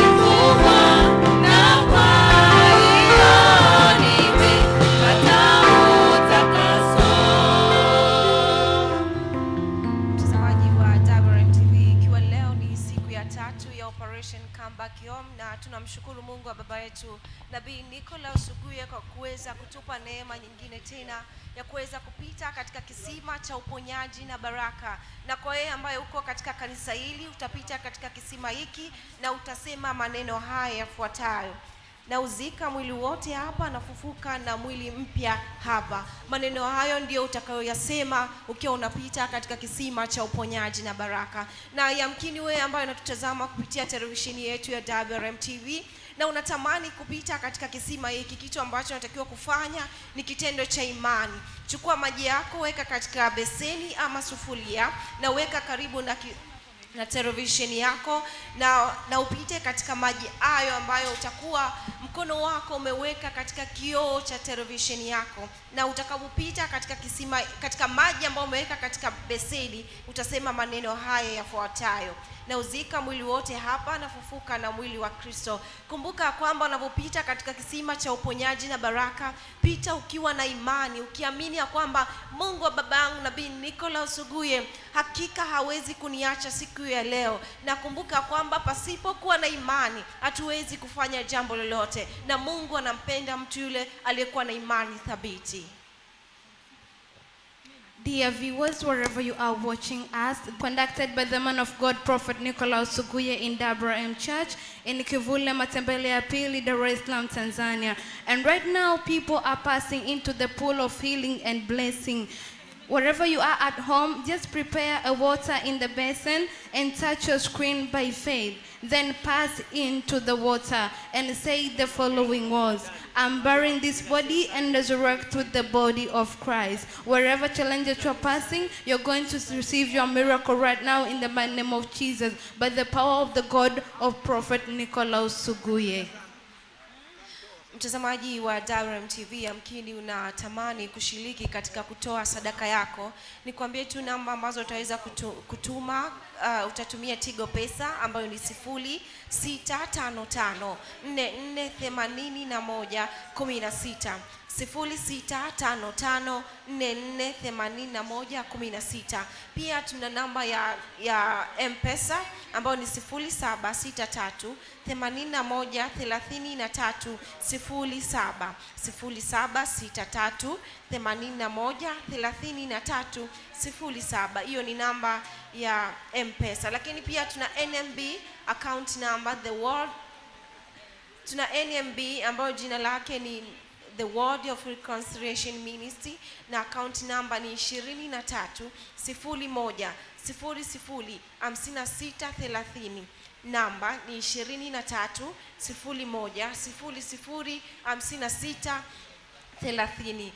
mtazamaji wa WRM TV ikiwa leo ni siku ya tatu ya operation comeback home na tunamshukuru mungu wa baba yetu nabii Nicholas Uguye kwa kuweza kutupa neema nyingine tena ya kuweza kupita katika kisima cha uponyaji na baraka na kwa yeye ambaye uko katika kanisa hili utapita katika kisima hiki na utasema maneno haya yafuatayo na uzika mwili wote hapa na fufuka na mwili mpya hapa maneno hayo ndio utakayoyasema ukiwa unapita katika kisima cha uponyaji na baraka na yamkini wewe ambayo unatutazama kupitia televisheni yetu ya WRM TV na unatamani kupita katika kisima hiki kitu ambacho unatakiwa kufanya ni kitendo cha imani chukua maji yako weka katika beseni ama sufuria na weka karibu na ki, na televisheni yako na, na upite katika maji hayo ambayo utakuwa mkono wako umeweka katika kioo cha televisheni yako na utakapopita katika kisima katika maji ambayo umeweka katika beseni utasema maneno haya yafuatayo na uzika mwili wote hapa na fufuka na mwili wa kristo kumbuka kwamba unapopita katika kisima cha uponyaji na baraka pita ukiwa na imani ukiamini ya kwamba mungu wa baba yangu nabii nicolas uguye hakika hawezi kuniacha siku ya leo na kumbuka kwamba pasipokuwa na imani hatuwezi kufanya jambo lolote na mungu anampenda mtu yule aliyekuwa na imani thabiti Dear viewers, wherever you are watching us, conducted by the man of God, Prophet Nicholas Suguye in Dabra M Church in Kivule Matembele ya Pili, Dar es Salaam, Tanzania. And right now, people are passing into the pool of healing and blessing. Wherever you are at home, just prepare a water in the basin and touch your screen by faith. Then pass into the water and say the following words I'm burying this body and resurrect with the body of Christ. Wherever challenges you're passing, you're going to receive your miracle right now in the mighty name of Jesus by the power of the God of Prophet Nicholas Suguye. mtazamaji wa WRM TV yamkini unatamani kushiriki katika kutoa sadaka yako nikwambie tu namba ambazo utaweza kutu, kutuma uh, utatumia tigo pesa ambayo ni sifuri sita tano tano nne nne themanini na moja kumi na sita sifuri sita tano tano nne nne themanini na moja kumi na sita pia tuna namba ya, ya mpesa ambayo ni sifuri saba sita tatu themanini na moja thelathini na tatu sifuri saba sifuri saba sita tatu themanini na moja thelathini na tatu sifuri saba hiyo ni namba ya mpesa lakini pia tuna nmb account number the world tuna nmb ambayo jina lake ni the word of reconciliation ministry na account number ni ishirini na tatu sifuri moja sifuri sifuri hamsini na sita thelathini namba ni ishirini na tatu sifuri moja sifuri sifuri hamsini na sita thelathini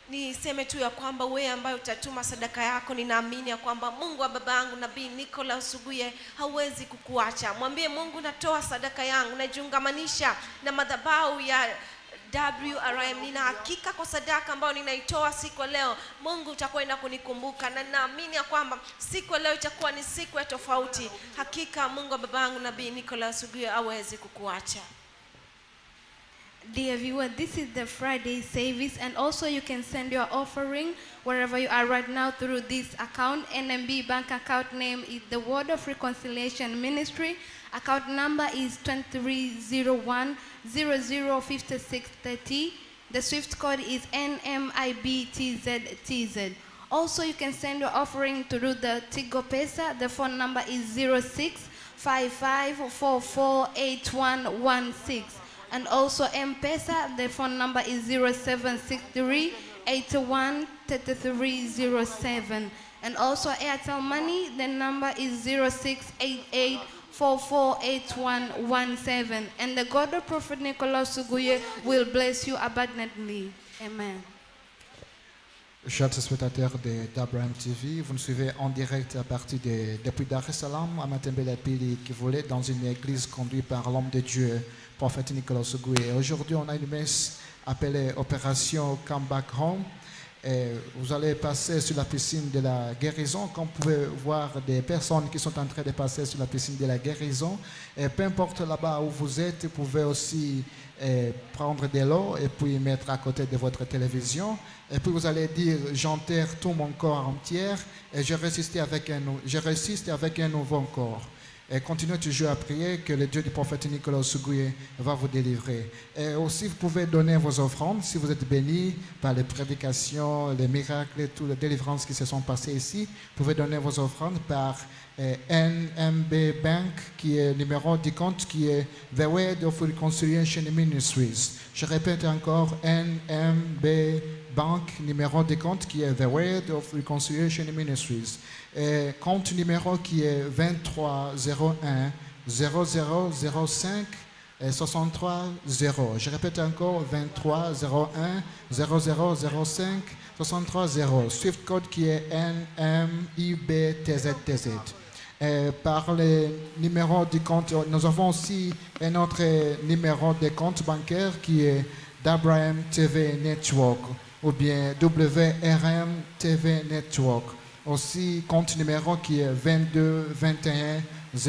niseme tu ya kwamba wewe ambaye utatuma sadaka yako ninaamini ya kwamba mungu wa baba yangu nabii nicolas suguye hauwezi kukuacha mwambie mungu natoa sadaka yangu najiungamanisha na madhabau ya WRM nina hakika kwa sadaka ambayo ninaitoa siku ya leo mungu utakwenda kunikumbuka na ninaamini ya kwamba siku ya leo itakuwa ni siku ya tofauti hakika mungu wa baba yangu nabii nicolas suguye awezi kukuacha Dear viewer, this is the Friday service, and also you can send your offering wherever you are right now through this account. NMB bank account name is the Word of Reconciliation Ministry. Account number is 2301 005630. The Swift code is NMIBTZTZ. Also, you can send your offering through the Tigo Pesa. The phone number is 06 55448116. And also M-Pesa, the phone number is 0763 81 3307. And also Airtel Money, the number is 0688 448117. And the God of Prophet Nicolas Suguye will bless you abundantly. Amen. Chers spectateurs de d'Abraham TV, vous nous suivez en direct à partir de, depuis Dar es Salaam à Matembele Pili qui voulait dans une église conduite par l'homme de Dieu, prophète Nicolas Ougoué. Aujourd'hui, on a une messe appelée Opération Come Back Home. Et vous allez passer sur la piscine de la guérison. Comme vous pouvez voir des personnes qui sont en train de passer sur la piscine de la guérison. Et peu importe là-bas où vous êtes, vous pouvez aussi eh, prendre de l'eau et puis mettre à côté de votre télévision. Et puis vous allez dire, j'enterre tout mon corps entier et je résiste avec un, nou- je résiste avec un nouveau corps. Et continuez toujours à prier que le Dieu du prophète Nicolas Suguye va vous délivrer. Et aussi, vous pouvez donner vos offrandes si vous êtes bénis par les prédications, les miracles et toutes les délivrances qui se sont passées ici. Vous pouvez donner vos offrandes par eh, NMB Bank, qui est le numéro du compte, qui est The Word of Reconciliation Ministries. Je répète encore, NMB Bank, numéro de compte qui est The Word of Reconciliation Ministries. Et compte numéro qui est 2301 0005 et 63 0. Je répète encore 2301 0005 63 0. Swift code qui est NMIBTZTZ. Et par le numéro du compte, nous avons aussi un autre numéro de compte bancaire qui est d'Abraham TV Network ou bien WRM TV Network. Aussi, compte numéro qui est 22 21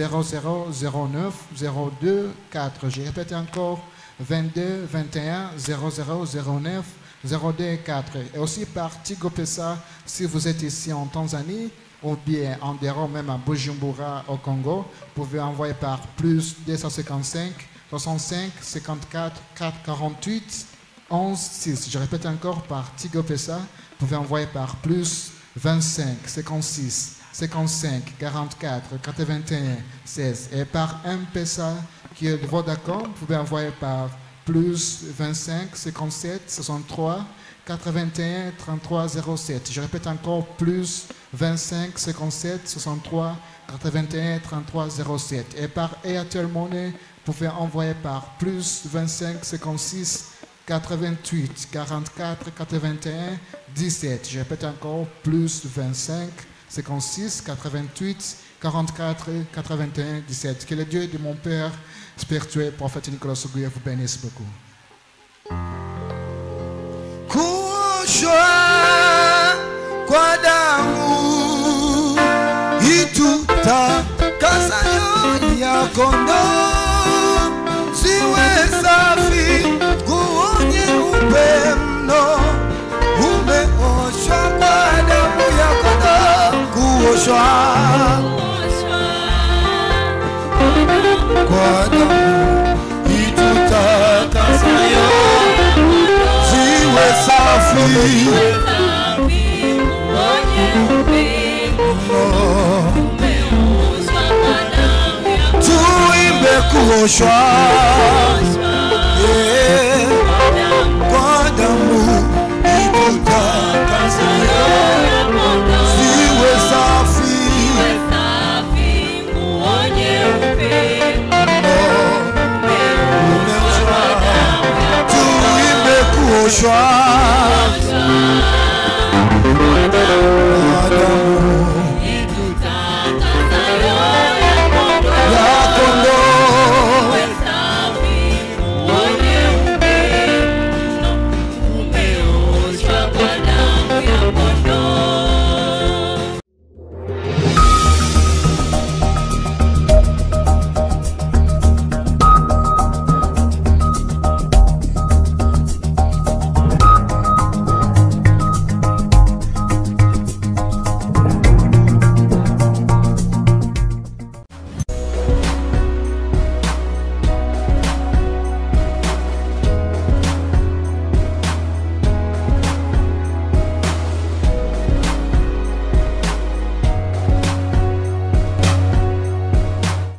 0009 02 4. Je répète encore 22 21 0009 02 4. Et aussi par Tigo Pesa, si vous êtes ici en Tanzanie ou bien en dehors même à Bujumbura au Congo, vous pouvez envoyer par plus 255 65 54 4 48 11 6. Je répète encore par Tigo Pesa, vous pouvez envoyer par plus 25 56 55 44 81 16 et par M-Pesa qui est le Vodacom, vous pouvez envoyer par plus 25 57 63 81 33 07. Je répète encore plus 25 57 63 81 33 07. Et par Airtel Money, vous pouvez envoyer par plus 25 56 88 44 81 17. Je répète encore plus 25 56 88 44 81 17. Que le Dieu de mon Père spirituel, prophète Nicolas Oguye, vous bénisse beaucoup. kuoshwa kwa damu itutakasa nyoyo ya kondoo ziwe safi nguo nyeupe mno umeoshwa kwa damu ya kondoo kuoshwa kwa damu itutakasa nyoyo ziwe safi tuimbe kuoshwa Yeah. kwa damu itutakasa ziwe safi tuimbe kuoshwa